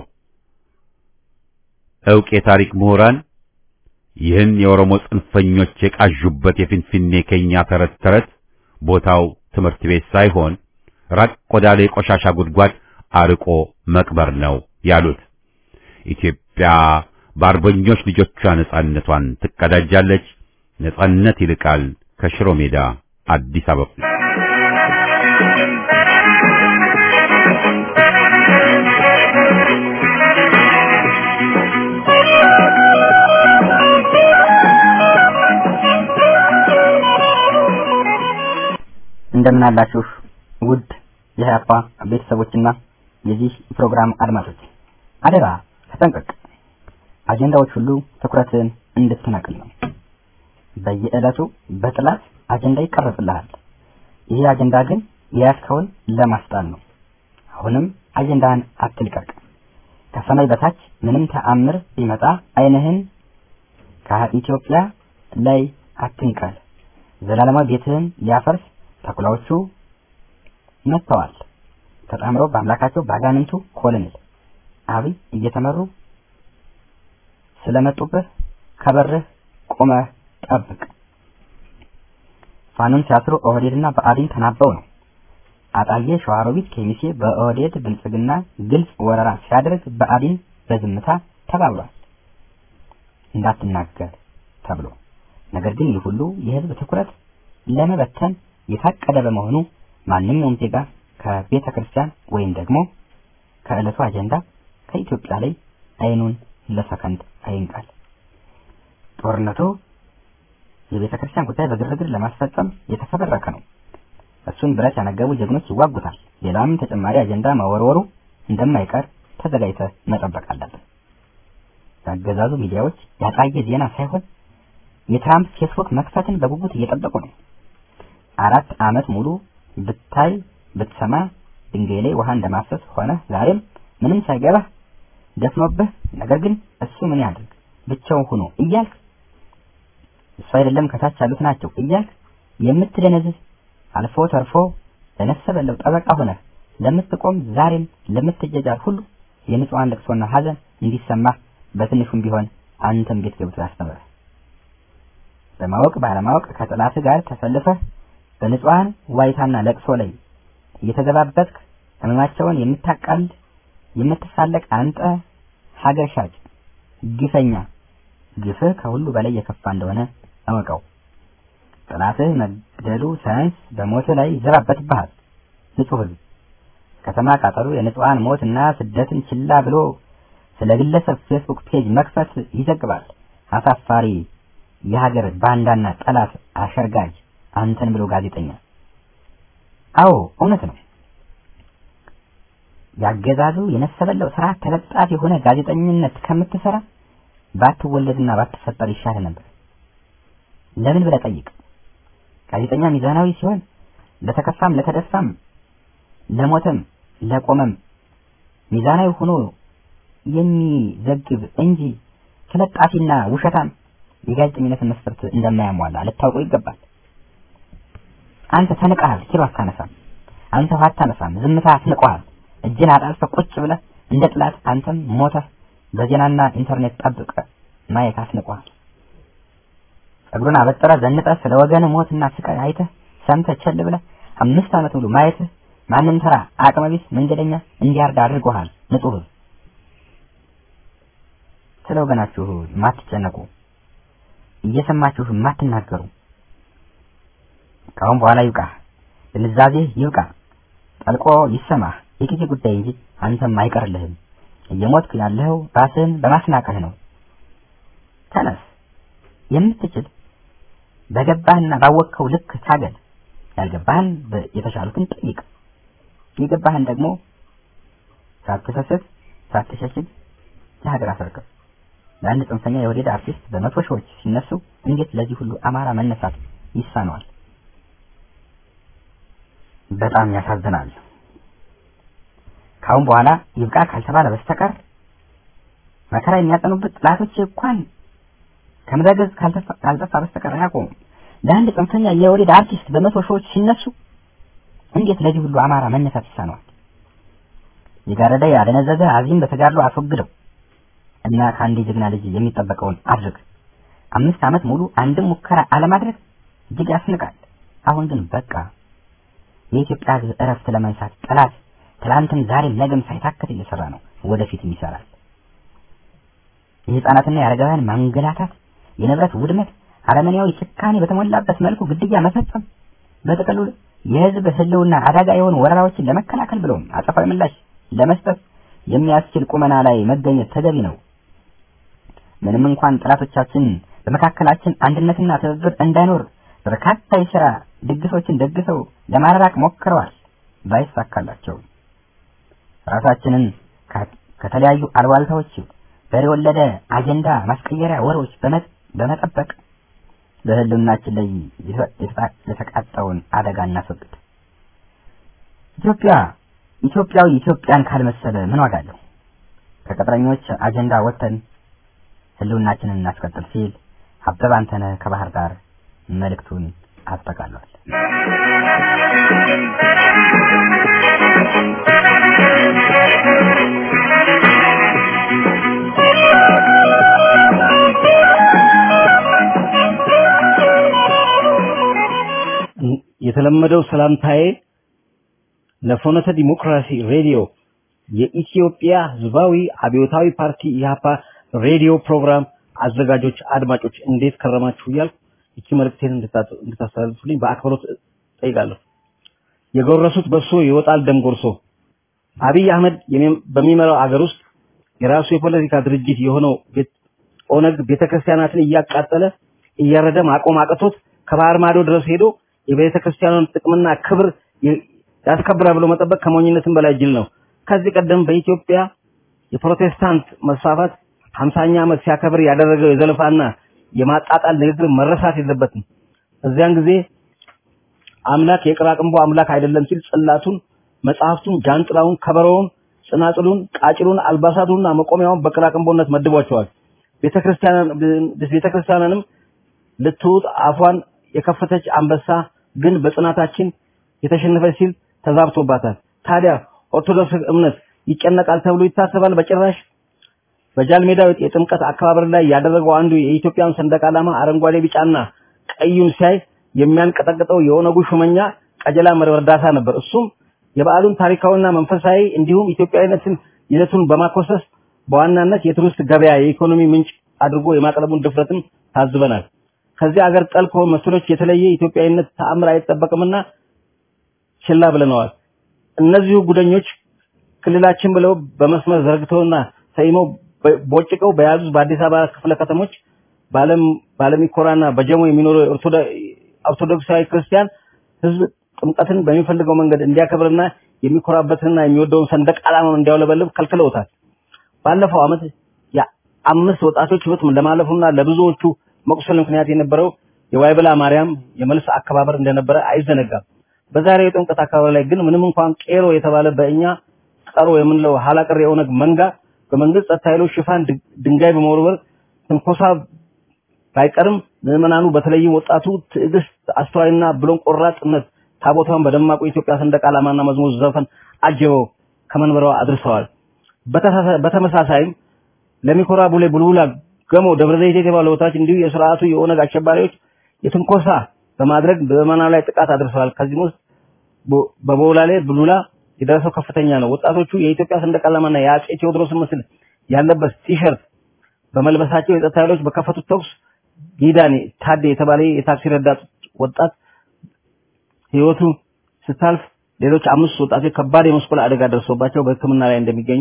ዕውቅ የታሪክ ምሁራን ይህን የኦሮሞ ጽንፈኞች የቃዡበት የፊንፊኔ ከኛ ተረት ተረት ቦታው ትምህርት ቤት ሳይሆን ራቅ ወዳለ የቆሻሻ ጉድጓድ አርቆ መቅበር ነው ያሉት። ኢትዮጵያ በአርበኞች ልጆቿ ነጻነቷን ትቀዳጃለች። ነጻነት ይልቃል ከሽሮ ሜዳ አዲስ አበባ እንደምን አላችሁ ውድ የሀያፓ ቤተሰቦችና የዚህ ፕሮግራም አድማጮች፣ አደራ ተጠንቀቅ። አጀንዳዎች ሁሉ ትኩረትን እንድትነቅል ነው። በየዕለቱ በጥላት አጀንዳ ይቀረጽልሃል። ይህ አጀንዳ ግን የያዝከውን ለማስጣል ነው። አሁንም አጀንዳህን አትልቀቅ። ከሰማይ በታች ምንም ተአምር ቢመጣ ዓይንህን ከኢትዮጵያ ላይ አትንቀል። ዘላለማዊ ቤትህን ሊያፈርስ ተኩላዎቹ መጥተዋል። ተጣምረው በአምላካቸው ባጋንንቱ ኮሎኔል አብይ እየተመሩ ስለመጡብህ ከበርህ ቆመህ ጠብቅ። ፋኖን ሲያስሩ ኦህዴድና ብአዴን ተናበው ነው። አጣዬ፣ ሸዋሮቢት፣ ኬሚሴ በኦህዴድ ብልጽግና ግልጽ ወረራ ሲያደርግ ብአዴን በዝምታ ተባብሏል እንዳትናገር ተብሎ። ነገር ግን ይህ ሁሉ የህዝብ ትኩረት ለመበተን የታቀደ በመሆኑ ማንኛውም ዜጋ ከቤተ ክርስቲያን ወይም ደግሞ ከዕለቱ አጀንዳ ከኢትዮጵያ ላይ አይኑን ለሰከንድ አይንቃል። ጦርነቱ የቤተ ክርስቲያን ጉዳይ በግርግር ለማስፈጸም የተፈበረከ ነው። እሱን ብረት ያነገቡ ጀግኖች ይዋጉታል። ሌላም ተጨማሪ አጀንዳ መወርወሩ እንደማይቀር ተዘጋጅተህ መጠበቅ አለብን። የአገዛዙ ሚዲያዎች ያጣየ ዜና ሳይሆን የትራምፕ ፌስቡክ መክፈትን በጉጉት እየጠበቁ ነው። አራት ዓመት ሙሉ ብታይ ብትሰማ ድንጋይ ላይ ውሃ እንደማፈስ ሆነ ዛሬም ምንም ሳይገባህ ደፍኖብህ፣ ነገር ግን እሱ ምን ያድርግ ብቻውን ሆኖ እያልክ እሱ አይደለም ከታች ያሉት ናቸው እያልክ የምትደነዝዝ አልፎ ተርፎ ለነፍሰ በለው ጠበቃ ሆነህ ለምትቆም ዛሬም ለምትጀጃል ሁሉ የንጹሐን ለቅሶና ሐዘን እንዲሰማህ በትንሹም ቢሆን አንተም ቤት ገብቶ ያስተምረህ። በማወቅ ባለማወቅ ከጠላትህ ጋር ተሰልፈህ በንጹሐን ዋይታና ለቅሶ ላይ እየተገባበትክ ህመማቸውን የምታቃልድ የምትሳለቅ አንተ ሀገር ሻጭ ግፈኛ፣ ግፍህ ከሁሉ በላይ የከፋ እንደሆነ እወቀው። ጠላትህ መግደሉ ሳያንስ በሞትህ ላይ ይዘባበትብሃል። ንጹህ ህዝብ ከተማ ቃጠሎ፣ የንጹሃን ሞትና ስደትን ችላ ብሎ ስለ ግለሰብ ፌስቡክ ፔጅ መክፈት ይዘግባል። አሳፋሪ የሀገር ባንዳና ጠላት አሸርጋጅ አንተን ብሎ ጋዜጠኛ። አዎ እውነት ነው። ያገዛዙ የነሰበለው ስራ ተለጣፊ የሆነ ጋዜጠኝነት ከምትሰራ ባትወለድና ባትፈጠር ይሻል ነበር። ለምን ብለህ ጠይቅ። ጋዜጠኛ ሚዛናዊ ሲሆን ለተከፋም ለተደፋም ለሞተም ለቆመም ሚዛናዊ ሆኖ የሚዘግብ እንጂ ተለጣፊና ውሸታም የጋዜጠኝነትን መስፈርት እንደማያሟላ ልታውቀው ይገባል። አንተ ተንቀሃል፣ ኪሎ አታነሳም። አንተ ውሃ አታነሳም፣ ዝምታ አስንቀሃል። እጅን አጣልፈህ ቁጭ ብለህ እንደ ጥላት አንተም ሞተህ በዜናና ኢንተርኔት ጠብቀ ማየት አስንቀሃል። ጸጉሩን አበጥረ ዘንጠ ስለ ወገን ሞትና ስቃይ አይተህ ሰምተህ ቸል ብለህ አምስት ዓመት ሙሉ ማየትህ ማንም ተራ አቅመቢስ መንገደኛ እንዲያርዳ አድርጎሃል። ንጹህ ስለ ወገናችሁ ማትጨነቁ እየሰማችሁ ማትናገሩ ካሁን በኋላ ይብቃ፣ ድንዛዜ ይብቃ፣ ጠልቆ ይሰማህ። የጊዜ ጉዳይ እንጂ አንተም አይቀርልህም። እየሞትክ ያለኸው ራስህን በማስናቀህ ነው። ተነስ፣ የምትችል በገባህና ባወቅከው ልክ ታገል። ያልገባህን የተሻሉትን ጠይቅ። የገባህን ደግሞ ሳትሰስት ሳትሸሽግ ለሀገር አስረክብ። ለአንድ ጽንፈኛ የወዴድ አርቲስት በመቶ ሺዎች ሲነሱ እንዴት ለዚህ ሁሉ አማራ መነሳት ይሳነዋል? በጣም ያሳዝናል። ካሁን በኋላ ይብቃ ካልተባለ በስተቀር መከራ የሚያጸኑበት ጥላቶች እንኳን ከምድረ ገጽ ካልጠፋ በስተቀር አያቆሙም። ለአንድ ጽንፈኛ የወዴድ አርቲስት በመቶ ሺዎች ሲነሱ እንዴት ለዚህ ሁሉ አማራ መነሳት ይሳነዋል? የጋረደ ያደነዘዘ አዚም በተጋድሎ አስወግደው እና ከአንድ ጀግና ልጅ የሚጠበቀውን አድርግ። አምስት ዓመት ሙሉ አንድም ሙከራ አለማድረግ እጅግ ያስንቃል። አሁን ግን በቃ የኢትዮጵያ ሕዝብ እረፍት ለመንሳት ጠላት ትላንትም ዛሬም ነገም ሳይታከት እየሰራ ነው፣ ወደፊትም ይሰራል። የህፃናትና የአረጋውያን ማንገላታት፣ የንብረት ውድመት፣ አረመኔያዊ ጭካኔ በተሞላበት መልኩ ግድያ መፈጸም፣ በጥቅሉ የህዝብ ህልውና አደጋ የሆኑ ወረራዎችን ለመከላከል ብለውም አጸፋዊ ምላሽ ለመስጠት የሚያስችል ቁመና ላይ መገኘት ተገቢ ነው። ምንም እንኳን ጠላቶቻችን በመካከላችን አንድነትና ትብብር እንዳይኖር በርካታ የሥራ ድግሶችን ደግሰው ለማራራቅ ሞክረዋል፣ ባይሳካላቸው ራሳችንን ከተለያዩ አልባልታዎች በሬ ወለደ አጀንዳ ማስቀየሪያ ወሬዎች በመጠበቅ በህልውናችን ላይ የተቃጣውን አደጋ እናስወግድ። ኢትዮጵያ ኢትዮጵያዊ ኢትዮጵያን ካልመሰለ ምን ዋጋ አለው? ከቅጥረኞች አጀንዳ ወጥተን ህልውናችንን እናስቀጥል ሲል አበበ አንተነህ ከባህር ዳር መልእክቱን አጠቃሏል። የተለመደው ሰላምታዬ ለፍኖተ ዲሞክራሲ ሬዲዮ የኢትዮጵያ ህዝባዊ አብዮታዊ ፓርቲ ኢህአፓ ሬዲዮ ፕሮግራም አዘጋጆች አድማጮች እንዴት ከረማችሁ እያልኩ ይቺ መልእክቴን እንድታስተላልፉልኝ በአክብሮት ጠይቃለሁ። የጎረሱት በሶ ይወጣል ደም ጎርሶ። አብይ አህመድ በሚመራው አገር ውስጥ የራሱ የፖለቲካ ድርጅት የሆነው ኦነግ ቤተክርስቲያናትን እያቃጠለ እያረደ ማቆም አቅቶት ከባህር ማዶ ድረስ ሄዶ የቤተክርስቲያኑን ጥቅምና ክብር ያስከብራል ብሎ መጠበቅ ከሞኝነትም በላይ ጅል ነው። ከዚህ ቀደም በኢትዮጵያ የፕሮቴስታንት መስፋፋት 50ኛ ዓመት ሲያከብር ያደረገው የዘለፋና የማጣጣል ንግግር መረሳት የለበትም። እዚያን ጊዜ አምላክ የቅራቅንቦ አምላክ አይደለም ሲል ጽላቱን፣ መጽሐፍቱን፣ ጃንጥላውን፣ ከበሮውን፣ ጽናጽሉን፣ ቃጭሉን፣ አልባሳቱንና መቆሚያውን በቅራቅንቦነት መድቧቸዋል። ቤተክርስቲያንንም ልትውጥ አፏን የከፈተች አንበሳ ግን በጽናታችን የተሸነፈች ሲል ተዛብቶባታል። ታዲያ ኦርቶዶክስ እምነት ይጨነቃል ተብሎ ይታሰባል? በጭራሽ። በጃል ሜዳ የጥምቀት አከባበር ላይ ያደረገው አንዱ የኢትዮጵያን ሰንደቅ ዓላማ አረንጓዴ፣ ቢጫና ቀዩን ሲያይ የሚያንቀጠቅጠው የኦነጉ ሹመኛ ቀጀላ መርዳሳ ነበር። እሱም የበዓሉን ታሪካዊና መንፈሳዊ እንዲሁም ኢትዮጵያዊነትን ይዘቱን በማኮሰስ በዋናነት የቱሪስት ገበያ የኢኮኖሚ ምንጭ አድርጎ የማቅረቡን ድፍረትም ታዝበናል። ከዚህ አገር ጠል ከሆኑ መሰሎች የተለየ ኢትዮጵያዊነት ተአምር አይጠበቅምና ችላ ብለነዋል። እነዚሁ ጉደኞች ክልላችን ብለው በመስመር ዘርግተውና ሰይመው ቦጭቀው በያዙት በአዲስ አበባ ክፍለ ከተሞች ባለም ባለሚኮራና በጀሞ የሚኖሩ ኦርቶዶክሳዊ ክርስቲያን ህዝብ ጥምቀትን በሚፈልገው መንገድ እንዲያከብርና የሚኮራበትንና የሚወደውን ሰንደቅ ዓላማ እንዲያውለበልብ ከልክለውታል። ባለፈው ዓመት የአምስት ወጣቶች ህይወት ለማለፉና ለብዙዎቹ መቁሰል ምክንያት የነበረው የዋይበላ ማርያም የመልስ አከባበር እንደነበረ አይዘነጋም። በዛሬው የጥምቀት አካባቢ ላይ ግን ምንም እንኳን ቄሮ የተባለ በእኛ ቀሮ የምንለው ሀላቀር የኦነግ መንጋ በመንግስት ጸጥታ ኃይሎች ሽፋን ድንጋይ በመወርወር ትንኮሳ ባይቀርም ምዕመናኑ በተለይም ወጣቱ ትዕግስት፣ አስተዋይና ብሎን ቆራጥነት ታቦቷን በደማቁ የኢትዮጵያ ሰንደቅ ዓላማና መዝሙር ዘፈን አጅበው ከመንበሯ አድርሰዋል። በተመሳሳይም ለሚኮራ ቡሌ ቡልቡላ ገሞ ደብረ ዘይት የተባሉ ቦታዎች እንዲሁ የስርዓቱ የኦነግ አሸባሪዎች የትንኮሳ በማድረግ በምዕመናኑ ላይ ጥቃት አድርሰዋል። ከዚህም ውስጥ በቦላሌ ቡልቡላ የደረሰው ከፍተኛ ነው። ወጣቶቹ የኢትዮጵያ ሰንደቅ ዓላማና የአጼ ቴዎድሮስን ምስል ያለበት ቲሸርት በመልበሳቸው የጸጥታ ኃይሎች በከፈቱት ተኩስ ጊዳኔ ታዴ የተባለ የታክሲ ረዳት ወጣት ህይወቱ ስታልፍ ሌሎች አምስት ወጣቶች ከባድ የመስቀል አደጋ ደርሶባቸው በሕክምና ላይ እንደሚገኙ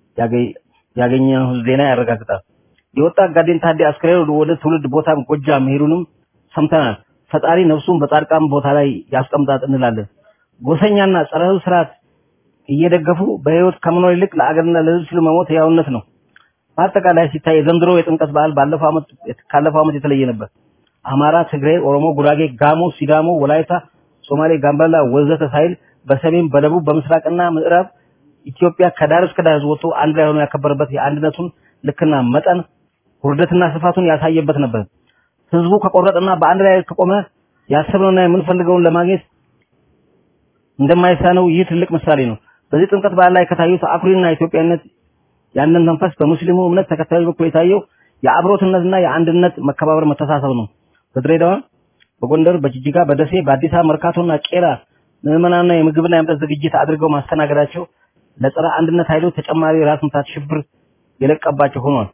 ያገኘነው ዜና ያረጋግጣል። የወጣት ጋዴን ታዴ አስክሬን ወደ ትውልድ ቦታ ጎጃም መሄዱንም ሰምተናል። ፈጣሪ ነፍሱን በጻድቃን ቦታ ላይ ያስቀምጣት እንላለን። ጎሰኛና ጸረ ሕዝብ ስርዓት እየደገፉ በህይወት ከመኖር ይልቅ ለአገርና ለህዝብ ሲሉ መሞት ያውነት ነው። በአጠቃላይ ሲታይ የዘንድሮ የጥምቀት በዓል ባለፈው ዓመት ካለፈው ዓመት የተለየ ነበር። አማራ፣ ትግሬ፣ ኦሮሞ፣ ጉራጌ፣ ጋሞ፣ ሲዳሞ፣ ወላይታ፣ ሶማሌ፣ ጋምቤላ ወዘተ ሳይል በሰሜን በደቡብ በምስራቅና ምዕራብ ኢትዮጵያ ከዳር እስከ ዳር ወጥቶ አንድ ላይ ሆኖ ያከበረበት የአንድነቱን ልክና መጠን ውርደትና ስፋቱን ያሳየበት ነበር። ህዝቡ ከቆረጠና በአንድ ላይ ከቆመ ያሰብነውና የምንፈልገውን ለማግኘት እንደማይሳነው ይህ ትልቅ ምሳሌ ነው። በዚህ ጥምቀት በዓል ላይ ከታዩት አኩሪና ኢትዮጵያነት ያንን መንፈስ በሙስሊሙ እምነት ተከታዮች በኩል የታየው የአብሮትነትና የአንድነት መከባበር መተሳሰብ ነው። በድሬዳዋ፣ በጎንደር፣ በጅጅጋ፣ በደሴ፣ በአዲስ አበባ መርካቶና ቄራ ምዕመናንና የምግብና የመጠጥ ዝግጅት አድርገው ማስተናገዳቸው ለጸረ አንድነት ኃይሎች ተጨማሪ ራስ ምታት ሽብር የለቀባቸው ሆኗል።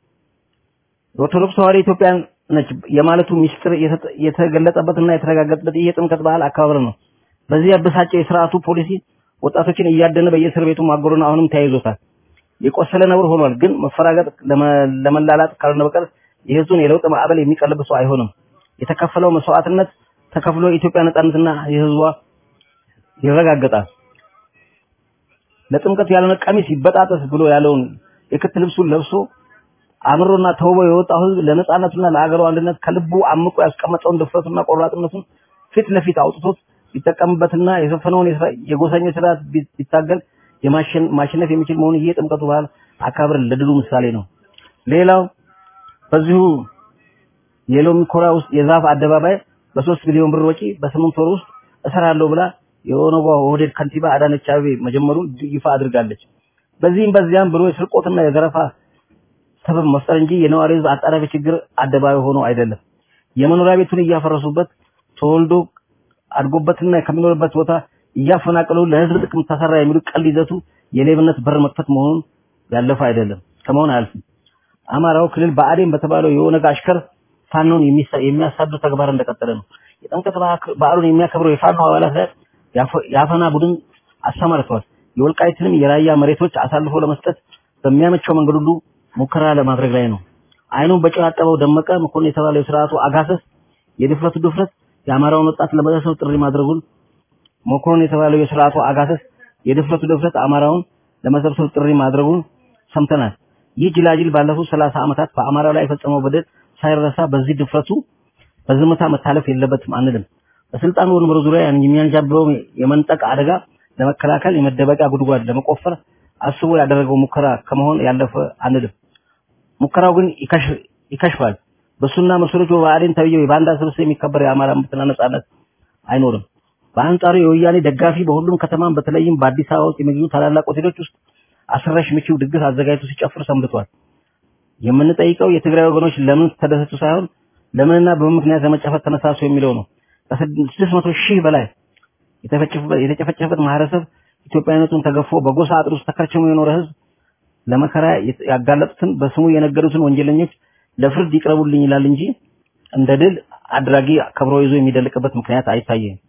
የኦርቶዶክስ ተዋሕዶ ኢትዮጵያ ነች የማለቱ ሚስጥር የተገለጸበትና የተረጋገጠበት ይህ የጥምቀት በዓል አከባበር ነው። በዚህ ያበሳጨው የስርዓቱ ፖሊሲ ወጣቶችን እያደነ በየእስር ቤቱ ማጎሩን አሁንም ተያይዞታል። የቆሰለ ነብር ሆኗል። ግን መፈራገጥ ለመላላጥ ካልሆነ በቀር የህዝቡን የለውጥ ማዕበል የሚቀልብ ሰው አይሆንም። የተከፈለው መስዋዕትነት ተከፍሎ የኢትዮጵያ ነጻነትና የህዝቧ ይረጋገጣል። ለጥምቀት ያልሆነ ቀሚስ ይበጣጠስ ብሎ ያለውን የክት ልብሱን ለብሶ አምሮና ተውቦ የወጣው ህዝብ ለነጻነቱና ለአገሩ አንድነት ከልቡ አምቆ ያስቀመጠውን ድፍረቱና ቆራጥነቱን ፊት ለፊት አውጥቶት ቢጠቀምበትና የሰፈነውን የጎሰኞች ስርዓት ቢታገል የማሸነፍ የሚችል መሆኑ ይህ የጥምቀቱ በዓል አካባበር ለድሉ ምሳሌ ነው። ሌላው በዚሁ የሎሚ ኮራ ውስጥ የዛፍ አደባባይ በሶስት ሚሊዮን ብር ወጪ በስምንት ወር ውስጥ እሰራለሁ ብላ የኦነጓ ኦህዴድ ከንቲባ አዳነች አቤቤ መጀመሩን ይፋ አድርጋለች። በዚህም በዚያም ብሎ የስርቆትና የዘረፋ ሰበብ መፍጠር እንጂ የነዋሪ ህዝብ አጣዳፊ ችግር አደባባይ ሆኖ አይደለም። የመኖሪያ ቤቱን እያፈረሱበት ተወልዶ አድጎበትና ከሚኖርበት ቦታ እያፈናቀሉ ለህዝብ ጥቅም ተሰራ የሚሉ ቀል ይዘቱ የሌብነት በር መክፈት መሆኑን ያለፈ አይደለም ከመሆን አያልፍም። አማራው ክልል በአዴን በተባለው የኦነግ አሽከር ፋኖን የሚያሳዱ ተግባር እንደቀጠለ ነው። የጥምቀት በዓሉን የሚያከብረው የፋኖ አባላት ላይ የአፈና ቡድን አሰማርተዋል። የወልቃይትንም የራያ መሬቶች አሳልፎ ለመስጠት በሚያመቸው መንገድ ሁሉ ሙከራ ለማድረግ ላይ ነው። አይኑን በጨው ያጠበው ደመቀ መኮንን የተባለው የስርዓቱ አጋሰስ የድፍረቱ ድፍረት የአማራውን ወጣት ለመሰብሰብ ጥሪ ማድረጉን መኮንን የተባለው የስርዓቱ አጋሰስ የድፍረቱ ድፍረት አማራውን ለመሰብሰብ ጥሪ ማድረጉን ሰምተናል። ይህ ጅላጅል ባለፉት ሰላሳ ዓመታት በአማራው ላይ የፈጸመው በደል ሳይረሳ በዚህ ድፍረቱ በዝምታ መታለፍ የለበትም አንልም። በስልጣን ወንበር ዙሪያ የሚያንዣብበው የመንጠቅ አደጋ ለመከላከል የመደበቂያ ጉድጓድ ለመቆፈር አስቦ ያደረገው ሙከራ ከመሆን ያለፈ አንልም። ሙከራው ግን ይከሽፋል። በሱና መሰሎቹ በአዴን ተብዬው የባንዳ ስብስብ የሚከበር የአማራ መብትና ነጻነት አይኖርም። በአንጻሩ የወያኔ ደጋፊ በሁሉም ከተማም በተለይም በአዲስ አበባ ውስጥ የሚገኙ ታላላቅ ሆቴሎች ውስጥ አስረሽ ምቺው ድግስ አዘጋጅቶ ሲጨፍር ሰንብቷል። የምንጠይቀው የትግራይ ወገኖች ለምን ተደሰቱ ሳይሆን ለምንና በምን ምክንያት ለመጨፈር ተነሳሱ የሚለው ነው። ከስድስት መቶ ሺህ በላይ የተጨፈጨፈበት ማህበረሰብ ኢትዮጵያዊነቱን ተገፎ በጎሳ አጥር ውስጥ ተከርችሞ የኖረ ህዝብ ለመከራ ያጋለጡትን በስሙ የነገዱትን ወንጀለኞች ለፍርድ ይቅረቡልኝ ይላል እንጂ እንደ ድል አድራጊ ከብሮ ይዞ የሚደልቅበት ምክንያት አይታየም።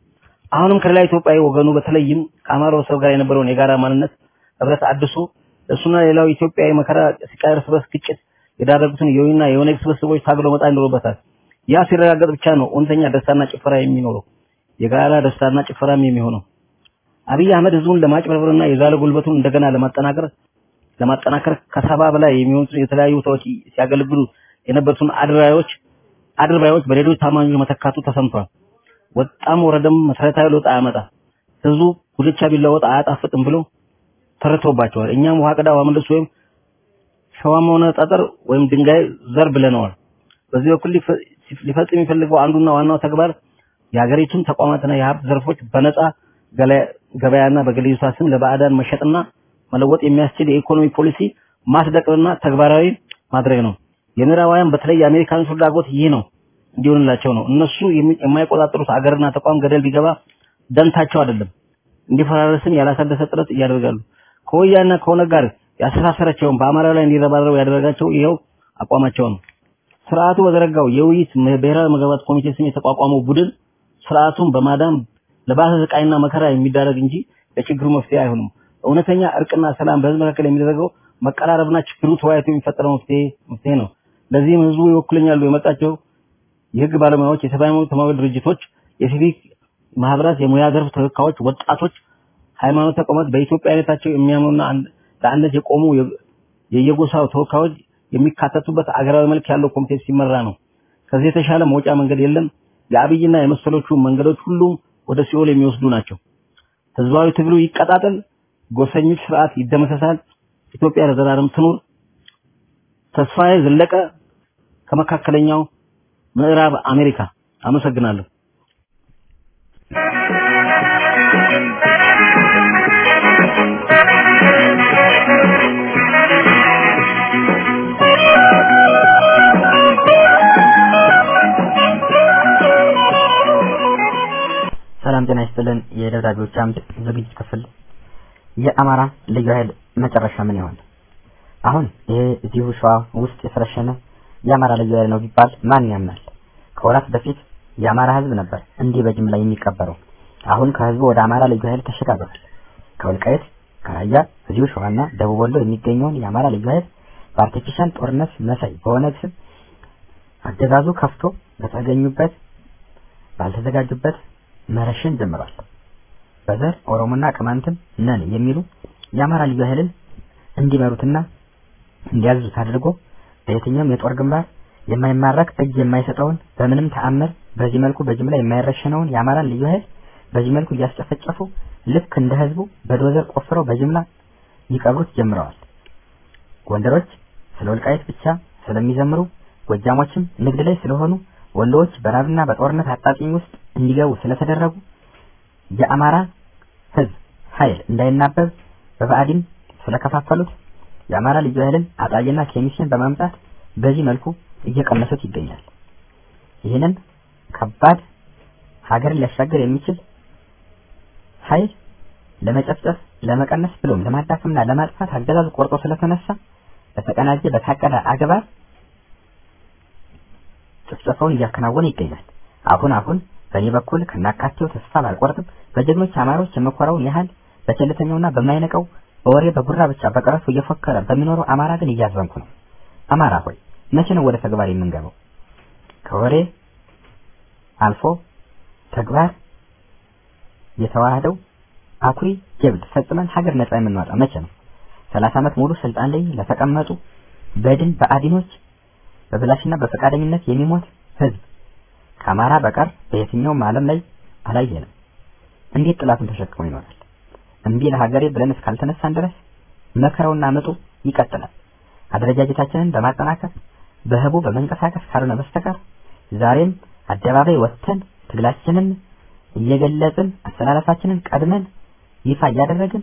አሁንም ከሌላ ኢትዮጵያዊ ወገኑ በተለይም ከአማራው ሰው ጋር የነበረውን የጋራ ማንነት ህብረት አድሶ እሱና ሌላው ኢትዮጵያዊ መከራ ሲቃር እርስ በርስ ግጭት የዳረጉትን የወይና የኦነግ ስብስቦች ታግሎ መጣ ይኖርበታል። ያ ሲረጋገጥ ብቻ ነው እውነተኛ ደስታና ጭፈራ የሚኖረው የጋራ ደስታና ጭፈራም የሚሆነው። አብይ አህመድ ህዝቡን ለማጭበርበርና የዛለ ጉልበቱን እንደገና ለማጠናከር ለማጠናከር ከሰባ በላይ የሚሆኑት የተለያዩ ቦታዎች ሲያገለግሉ የነበሩትን አድራዮች አድርባዮች በሌሎች ታማኞች መተካቱ ተሰምቷል። ወጣም ወረደም መሰረታዊ ለውጥ አያመጣ ህዝቡ ጉልቻ ቢለወጥ አያጣፍጥም ብሎ ተረቶባቸዋል። እኛም ውሃ ቅዳ ውሃ መልስ ወይም ሸዋም ሆነ ጠጠር ወይም ድንጋይ ዘር ብለነዋል። በዚህ በኩል ሊፈጽም የሚፈልገው አንዱና ዋናው ተግባር የሀገሪቱን ተቋማትና የሀብት ዘርፎች በነፃ ገበያና በግለሰቦች ስም ለባዕዳን መሸጥና መለወጥ የሚያስችል የኢኮኖሚ ፖሊሲ ማስደቅና ተግባራዊ ማድረግ ነው። የምዕራባውያን በተለይ የአሜሪካን ፍላጎት ይህ ነው እንዲሆንላቸው ነው። እነሱ የማይቆጣጠሩት አገርና ተቋም ገደል ቢገባ ደንታቸው አይደለም። እንዲፈራረስም ያላሰለሰ ጥረት እያደረጋሉ። ከወያኔና ከኦነግ ጋር ያስተሳሰረቸውን በአማራ ላይ እንዲረባረቡ ያደረጋቸው ይኸው አቋማቸው ነው። ስርዓቱ በዘረጋው የውይይት ብሔራዊ መግባባት ኮሚቴ ስም የተቋቋመው ቡድን ስርዓቱን በማዳን ለባሰ ስቃይና መከራ የሚዳረግ እንጂ ለችግሩ መፍትሄ አይሆንም። እውነተኛ እርቅና ሰላም በህዝብ መካከል የሚደረገው መቀራረብና ችግሩ ተወያይቶ የሚፈጠረው መፍትሄ መፍትሄ ነው። ለዚህም ህዝቡ ይወክለኛሉ የመጣቸው የህግ ባለሙያዎች፣ የሰብአዊ መብት ተሟጋች ድርጅቶች፣ የሲቪክ ማህበራት፣ የሙያ ዘርፍ ተወካዮች፣ ወጣቶች፣ ሃይማኖት ተቋማት በኢትዮጵያዊነታቸው የሚያምኑና ለአንድነት የቆሙ የየጎሳው ተወካዮች የሚካተቱበት አገራዊ መልክ ያለው ኮሚቴ ሲመራ ነው። ከዚህ የተሻለ መውጫ መንገድ የለም። የአብይና የመሰሎቹ መንገዶች ሁሉም ወደ ሲኦል የሚወስዱ ናቸው። ህዝባዊ ትግሉ ይቀጣጠል፣ ጎሰኞች ስርዓት ይደመሰሳል፣ ኢትዮጵያ ለዘላለም ትኑር። ተስፋዬ ዘለቀ ከመካከለኛው ምዕራብ አሜሪካ አመሰግናለሁ። ሰላም ጤና ይስጥልን። የደብዳቤዎች አምድ ዝግጅት ክፍል የአማራ ልዩ ኃይል መጨረሻ ምን ይሆን? አሁን ይሄ እዚሁ ሸዋ ውስጥ የሰረሸነ የአማራ ልዩ ኃይል ነው ቢባል ማን ያምናል? ከወራት በፊት የአማራ ህዝብ ነበር እንዲህ በጅምላ የሚቀበረው። አሁን ከህዝቡ ወደ አማራ ልዩ ኃይል ተሸጋግሯል። ከወልቃይት ከራያ እዚሁ ሸዋና ደቡብ ወሎ የሚገኘውን የአማራ ልዩ ኃይል በአርቲፊሻል ጦርነት መሳይ በሆነ ስም አገዛዙ ከፍቶ በተገኙበት ባልተዘጋጁበት መረሸን ጀምሯል። በዘር ኦሮሞና ቅማንትም ነን የሚሉ የአማራ ልዩ ኃይልን እንዲመሩትና እንዲያዙት አድርጎ በየትኛውም የጦር ግንባር የማይማረክ እጅ የማይሰጠውን በምንም ተአምር በዚህ መልኩ በጅምላ የማይረሸነውን የአማራን ልዩ ኃይል በዚህ መልኩ እያስጨፈጨፉ ልክ እንደ ህዝቡ በዶዘር ቆፍረው በጅምላ ይቀብሩት ጀምረዋል። ጎንደሮች ስለ ወልቃይት ብቻ ስለሚዘምሩ፣ ጎጃሞችም ንግድ ላይ ስለሆኑ፣ ወሎዎች በራብና በጦርነት አጣጥኝ ውስጥ እንዲገቡ ስለተደረጉ የአማራ ህዝብ ኃይል እንዳይናበብ በባዕዲን ስለከፋፈሉት የአማራ ልዩ ኃይልን አጣዬና ኬሚስን በማምጣት በዚህ መልኩ እየቀነሱት ይገኛል። ይህንን ከባድ ሀገርን ሊያሻገር የሚችል ኃይል ለመጨፍጨፍ፣ ለመቀነስ ብሎም ለማዳከምና ለማጥፋት አገዛዙ ቆርጦ ስለተነሳ በተቀናጀ በታቀደ አግባብ ጭፍጨፋውን እያከናወነ ይገኛል። አሁን አሁን በእኔ በኩል ከናካቴው ተስፋ ባልቆርጥም በጀግኖች አማሮች የመኮራውን ያህል በቸልተኛውና በማይነቀው በወሬ በጉራ ብቻ በቀረቱ እየፎከረ በሚኖረው አማራ ግን እያዘንኩ ነው። አማራ ሆይ መቼ ነው ወደ ተግባር የምንገባው? ከወሬ አልፎ ተግባር የተዋህደው አኩሪ ጀብድ ፈጽመን ሀገር ነጻ የምንወጣ መቼ ነው? ሰላሳ ዓመት ሙሉ ስልጣን ላይ ለተቀመጡ በድን በአዲኖች በብላሽና በፈቃደኝነት የሚሞት ህዝብ ከአማራ በቀር በየትኛውም ዓለም ላይ አላየንም። እንዴት ጥላቱን ተሸክሞ ይኖራል? እምቢ ለሀገሬ ብለን እስካልተነሳን ድረስ መከራውና ምጡ ይቀጥላል። አደረጃጀታችንን በማጠናከር በህቡ በመንቀሳቀስ ካልሆነ በስተቀር ዛሬም አደባባይ ወጥተን ትግላችንን እየገለጽን አስተላለፋችንን ቀድመን ይፋ እያደረግን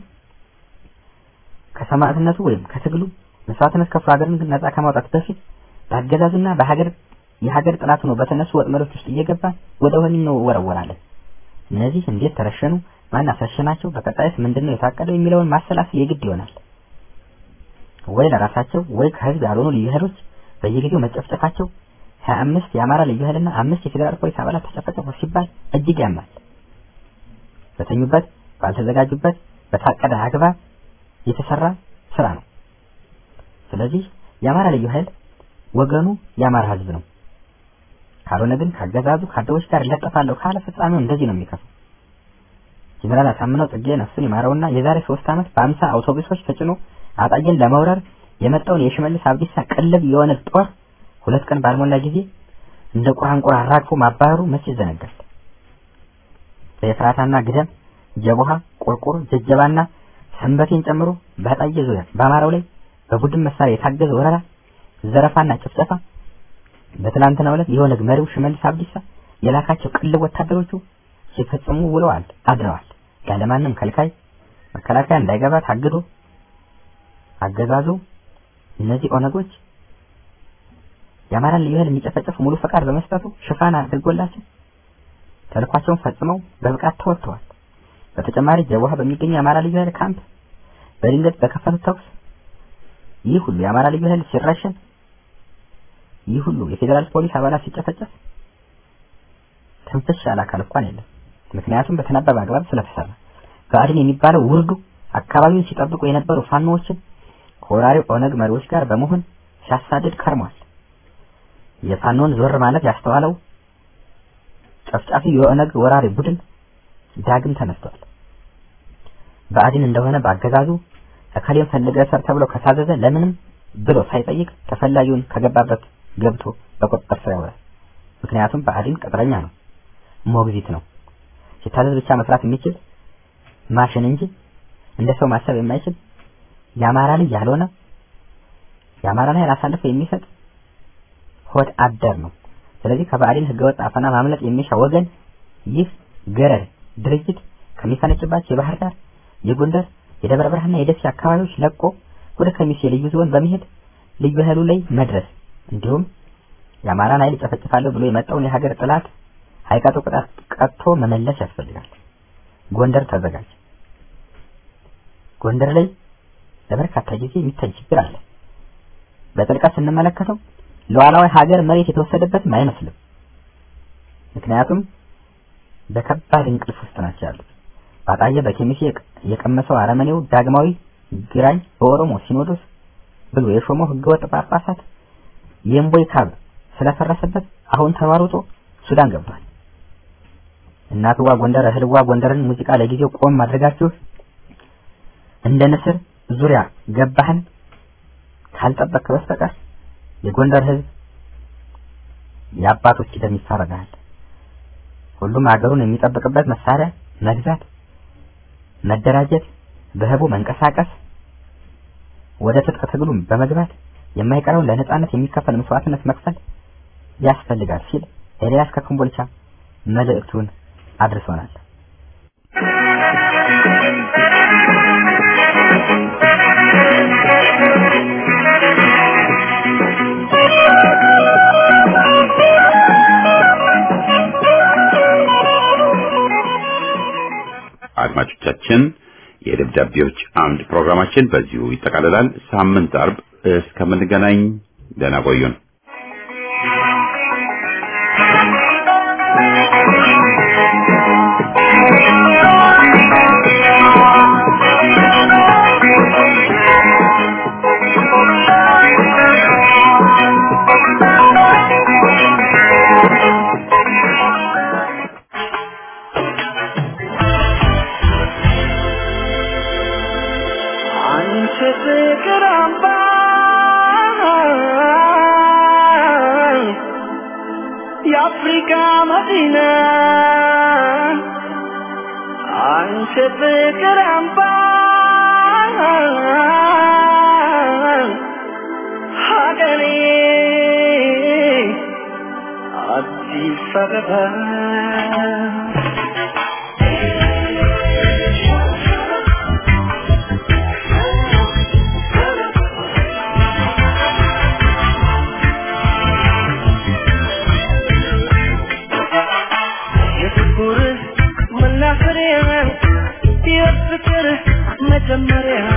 ከሰማዕትነቱ ወይም ከትግሉ መስዋዕትነት ከፍሎ ሀገርን ነጻ ከማውጣት በፊት በአገዛዙና በሀገር የሀገር ጥላት ነው በተነሱ ወጥመዶች ውስጥ እየገባን ወደ ወህኒ ነው ወረወራለን። እነዚህ እንዴት ተረሸኑ? ማን አሳሸናቸው? በቀጣይስ ምንድነው የታቀደው የሚለውን ማሰላሰል የግድ ይሆናል። ወይ ለራሳቸው ወይ ከህዝብ ያልሆኑ ልዩ ኃይሎች በየጊዜው መጨፍጨፋቸው ሀያ አምስት የአማራ ልዩ ኃይልና አምስት የፌዴራል ፖሊስ አባላት ተጨፈጨፉ ሲባል እጅግ ያማል። በተኙበት ባልተዘጋጁበት በታቀደ አግባብ የተሰራ ስራ ነው። ስለዚህ የአማራ ልዩ ኃይል ወገኑ የአማራ ህዝብ ነው። ካልሆነ ግን ካገዛዙ ካድሬዎች ጋር እለጠፋለሁ ካለ ፍጻሜው እንደዚህ ነው የሚከፋው። ጀነራል አሳምነው ጽጌ ነፍሱን ይማረውና የዛሬ ሶስት ዓመት በአምሳ አውቶቡሶች ተጭኖ አጣዬን ለመውረር የመጣውን የሽመልስ አብዲሳ ቅልብ የሆነ ጦር ሁለት ቀን ባልሞላ ጊዜ እንደ ቁራንቁር አራግፎ ማባረሩ መቼ ይዘነጋል? በኤፍራታና ግደም፣ ጀቦሃ፣ ቁርቁር፣ ጀጀባና ሰንበቴን ጨምሮ በአጣዬ ዙሪያ በአማራው ላይ በቡድን መሳሪያ የታገዘ ወረራ፣ ዘረፋና ጭፍጨፋ በትላንትናው ዕለት የኦነግ መሪው ሽመልስ አብዲሳ የላካቸው ቅልብ ወታደሮቹ ሲፈጽሙ ውለዋል አድረዋል። ያለማንም ከልካይ መከላከያ እንዳይገባ ታግዶ አገዛዙ እነዚህ ኦነጎች የአማራን ልዩ ኃይል የሚጨፈጨፉ ሙሉ ፈቃድ በመስጠቱ ሽፋን አድርጎላቸው ተልኳቸውን ፈጽመው በብቃት ተወጥተዋል። በተጨማሪ ጀዋሃ በሚገኘው የአማራ ልዩ ኃይል ካምፕ በድንገት በከፈቱት ተኩስ ይህ ሁሉ የአማራ ልዩ ኃይል ሲረሸን፣ ይህ ሁሉ የፌዴራል ፖሊስ አባላት ሲጨፈጨፍ ትንፍሽ ያለ አካል እንኳን የለም። ምክንያቱም በተናበበ አግባብ ስለተሰራ ብአዴን የሚባለው ውርዱ አካባቢውን ሲጠብቁ የነበሩ ፋኖዎችን ከወራሪው ኦነግ መሪዎች ጋር በመሆን ሲያሳድድ ከርሟል። የፋኖን ዞር ማለት ያስተዋለው ጨፍጫፊ የኦነግ ወራሪ ቡድን ዳግም ተነስቷል። ብአዴን እንደሆነ በአገዛዙ እከሌን ፈልገህ ሰር ተብሎ ከታዘዘ ለምንም ብሎ ሳይጠይቅ ተፈላጊውን ከገባበት ገብቶ በቁጥጥር ስር ያውላል። ምክንያቱም ብአዴን ቅጥረኛ ነው፣ ሞግዚት ነው። ሲታዘዝ ብቻ መስራት የሚችል ማሽን እንጂ እንደ ሰው ማሰብ የማይችል የአማራ ልጅ ያልሆነ የአማራን ኃይል አሳልፎ የሚሰጥ ሆድ አደር ነው። ስለዚህ ከብአዴን ህገወጥ አፈና ማምለጥ የሚሻ ወገን ይህ ገረድ ድርጅት ከሚፈነጭባቸው የባህር ዳር፣ የጎንደር፣ የደብረ ብርሃንና የደሴ አካባቢዎች ለቆ ወደ ከሚሴ ልዩ ዞን በመሄድ ልዩ ኃይሉ ላይ መድረስ እንዲሁም የአማራን ኃይል ጨፈጭፋለሁ ብሎ የመጣውን የሀገር ጥላት ሀይቀጡ ቅጣት ቀጥቶ መመለስ ያስፈልጋል። ጎንደር ተዘጋጅ። ጎንደር ላይ ለበርካታ ጊዜ የሚታይ ችግር አለ። በጥልቀት ስንመለከተው ሉዓላዊ ሀገር መሬት የተወሰደበትም አይመስልም። ምክንያቱም በከባድ እንቅልፍ ውስጥ ናቸው ያሉት። ባጣየ በኬሚሴ የቀመሰው አረመኔው ዳግማዊ ግራኝ በኦሮሞ ሲኖዶስ ብሎ የሾመው ህገወጥ ጳጳሳት የእምቦይ ካብ ስለፈረሰበት አሁን ተሯሩጦ ሱዳን ገብቷል። እናትዋ ጎንደር እህልዋ ጎንደርን ሙዚቃ ለጊዜው ቆም አድርጋችሁ እንደ ንስር ዙሪያ ገባህን ካልጠበቅ በስተቀር የጎንደር ህዝብ የአባቶች ደም ይፋረዳል። ሁሉም ሀገሩን የሚጠብቅበት መሳሪያ መግዛት፣ መደራጀት፣ በህቡ መንቀሳቀስ፣ ወደ ትጥቅ ትግሉም በመግባት የማይቀረውን ለነጻነት የሚከፈል መስዋዕትነት መክፈል ያስፈልጋል ሲል ኤልያስ ከኮምቦልቻ መልእክቱን አድርሶናል። አድማጮቻችን የደብዳቤዎች አምድ ፕሮግራማችን በዚሁ ይጠቃልላል። ሳምንት አርብ እስከምንገናኝ ደህና ቆዩን። አንቺ ፍቅር አምባ የአፍሪካ መዲና አንቺ ፍቅር አምባ ሀገሬ አዲስ አበባ የፍቅር መናፈሪያ የፍቅር መጀመሪያ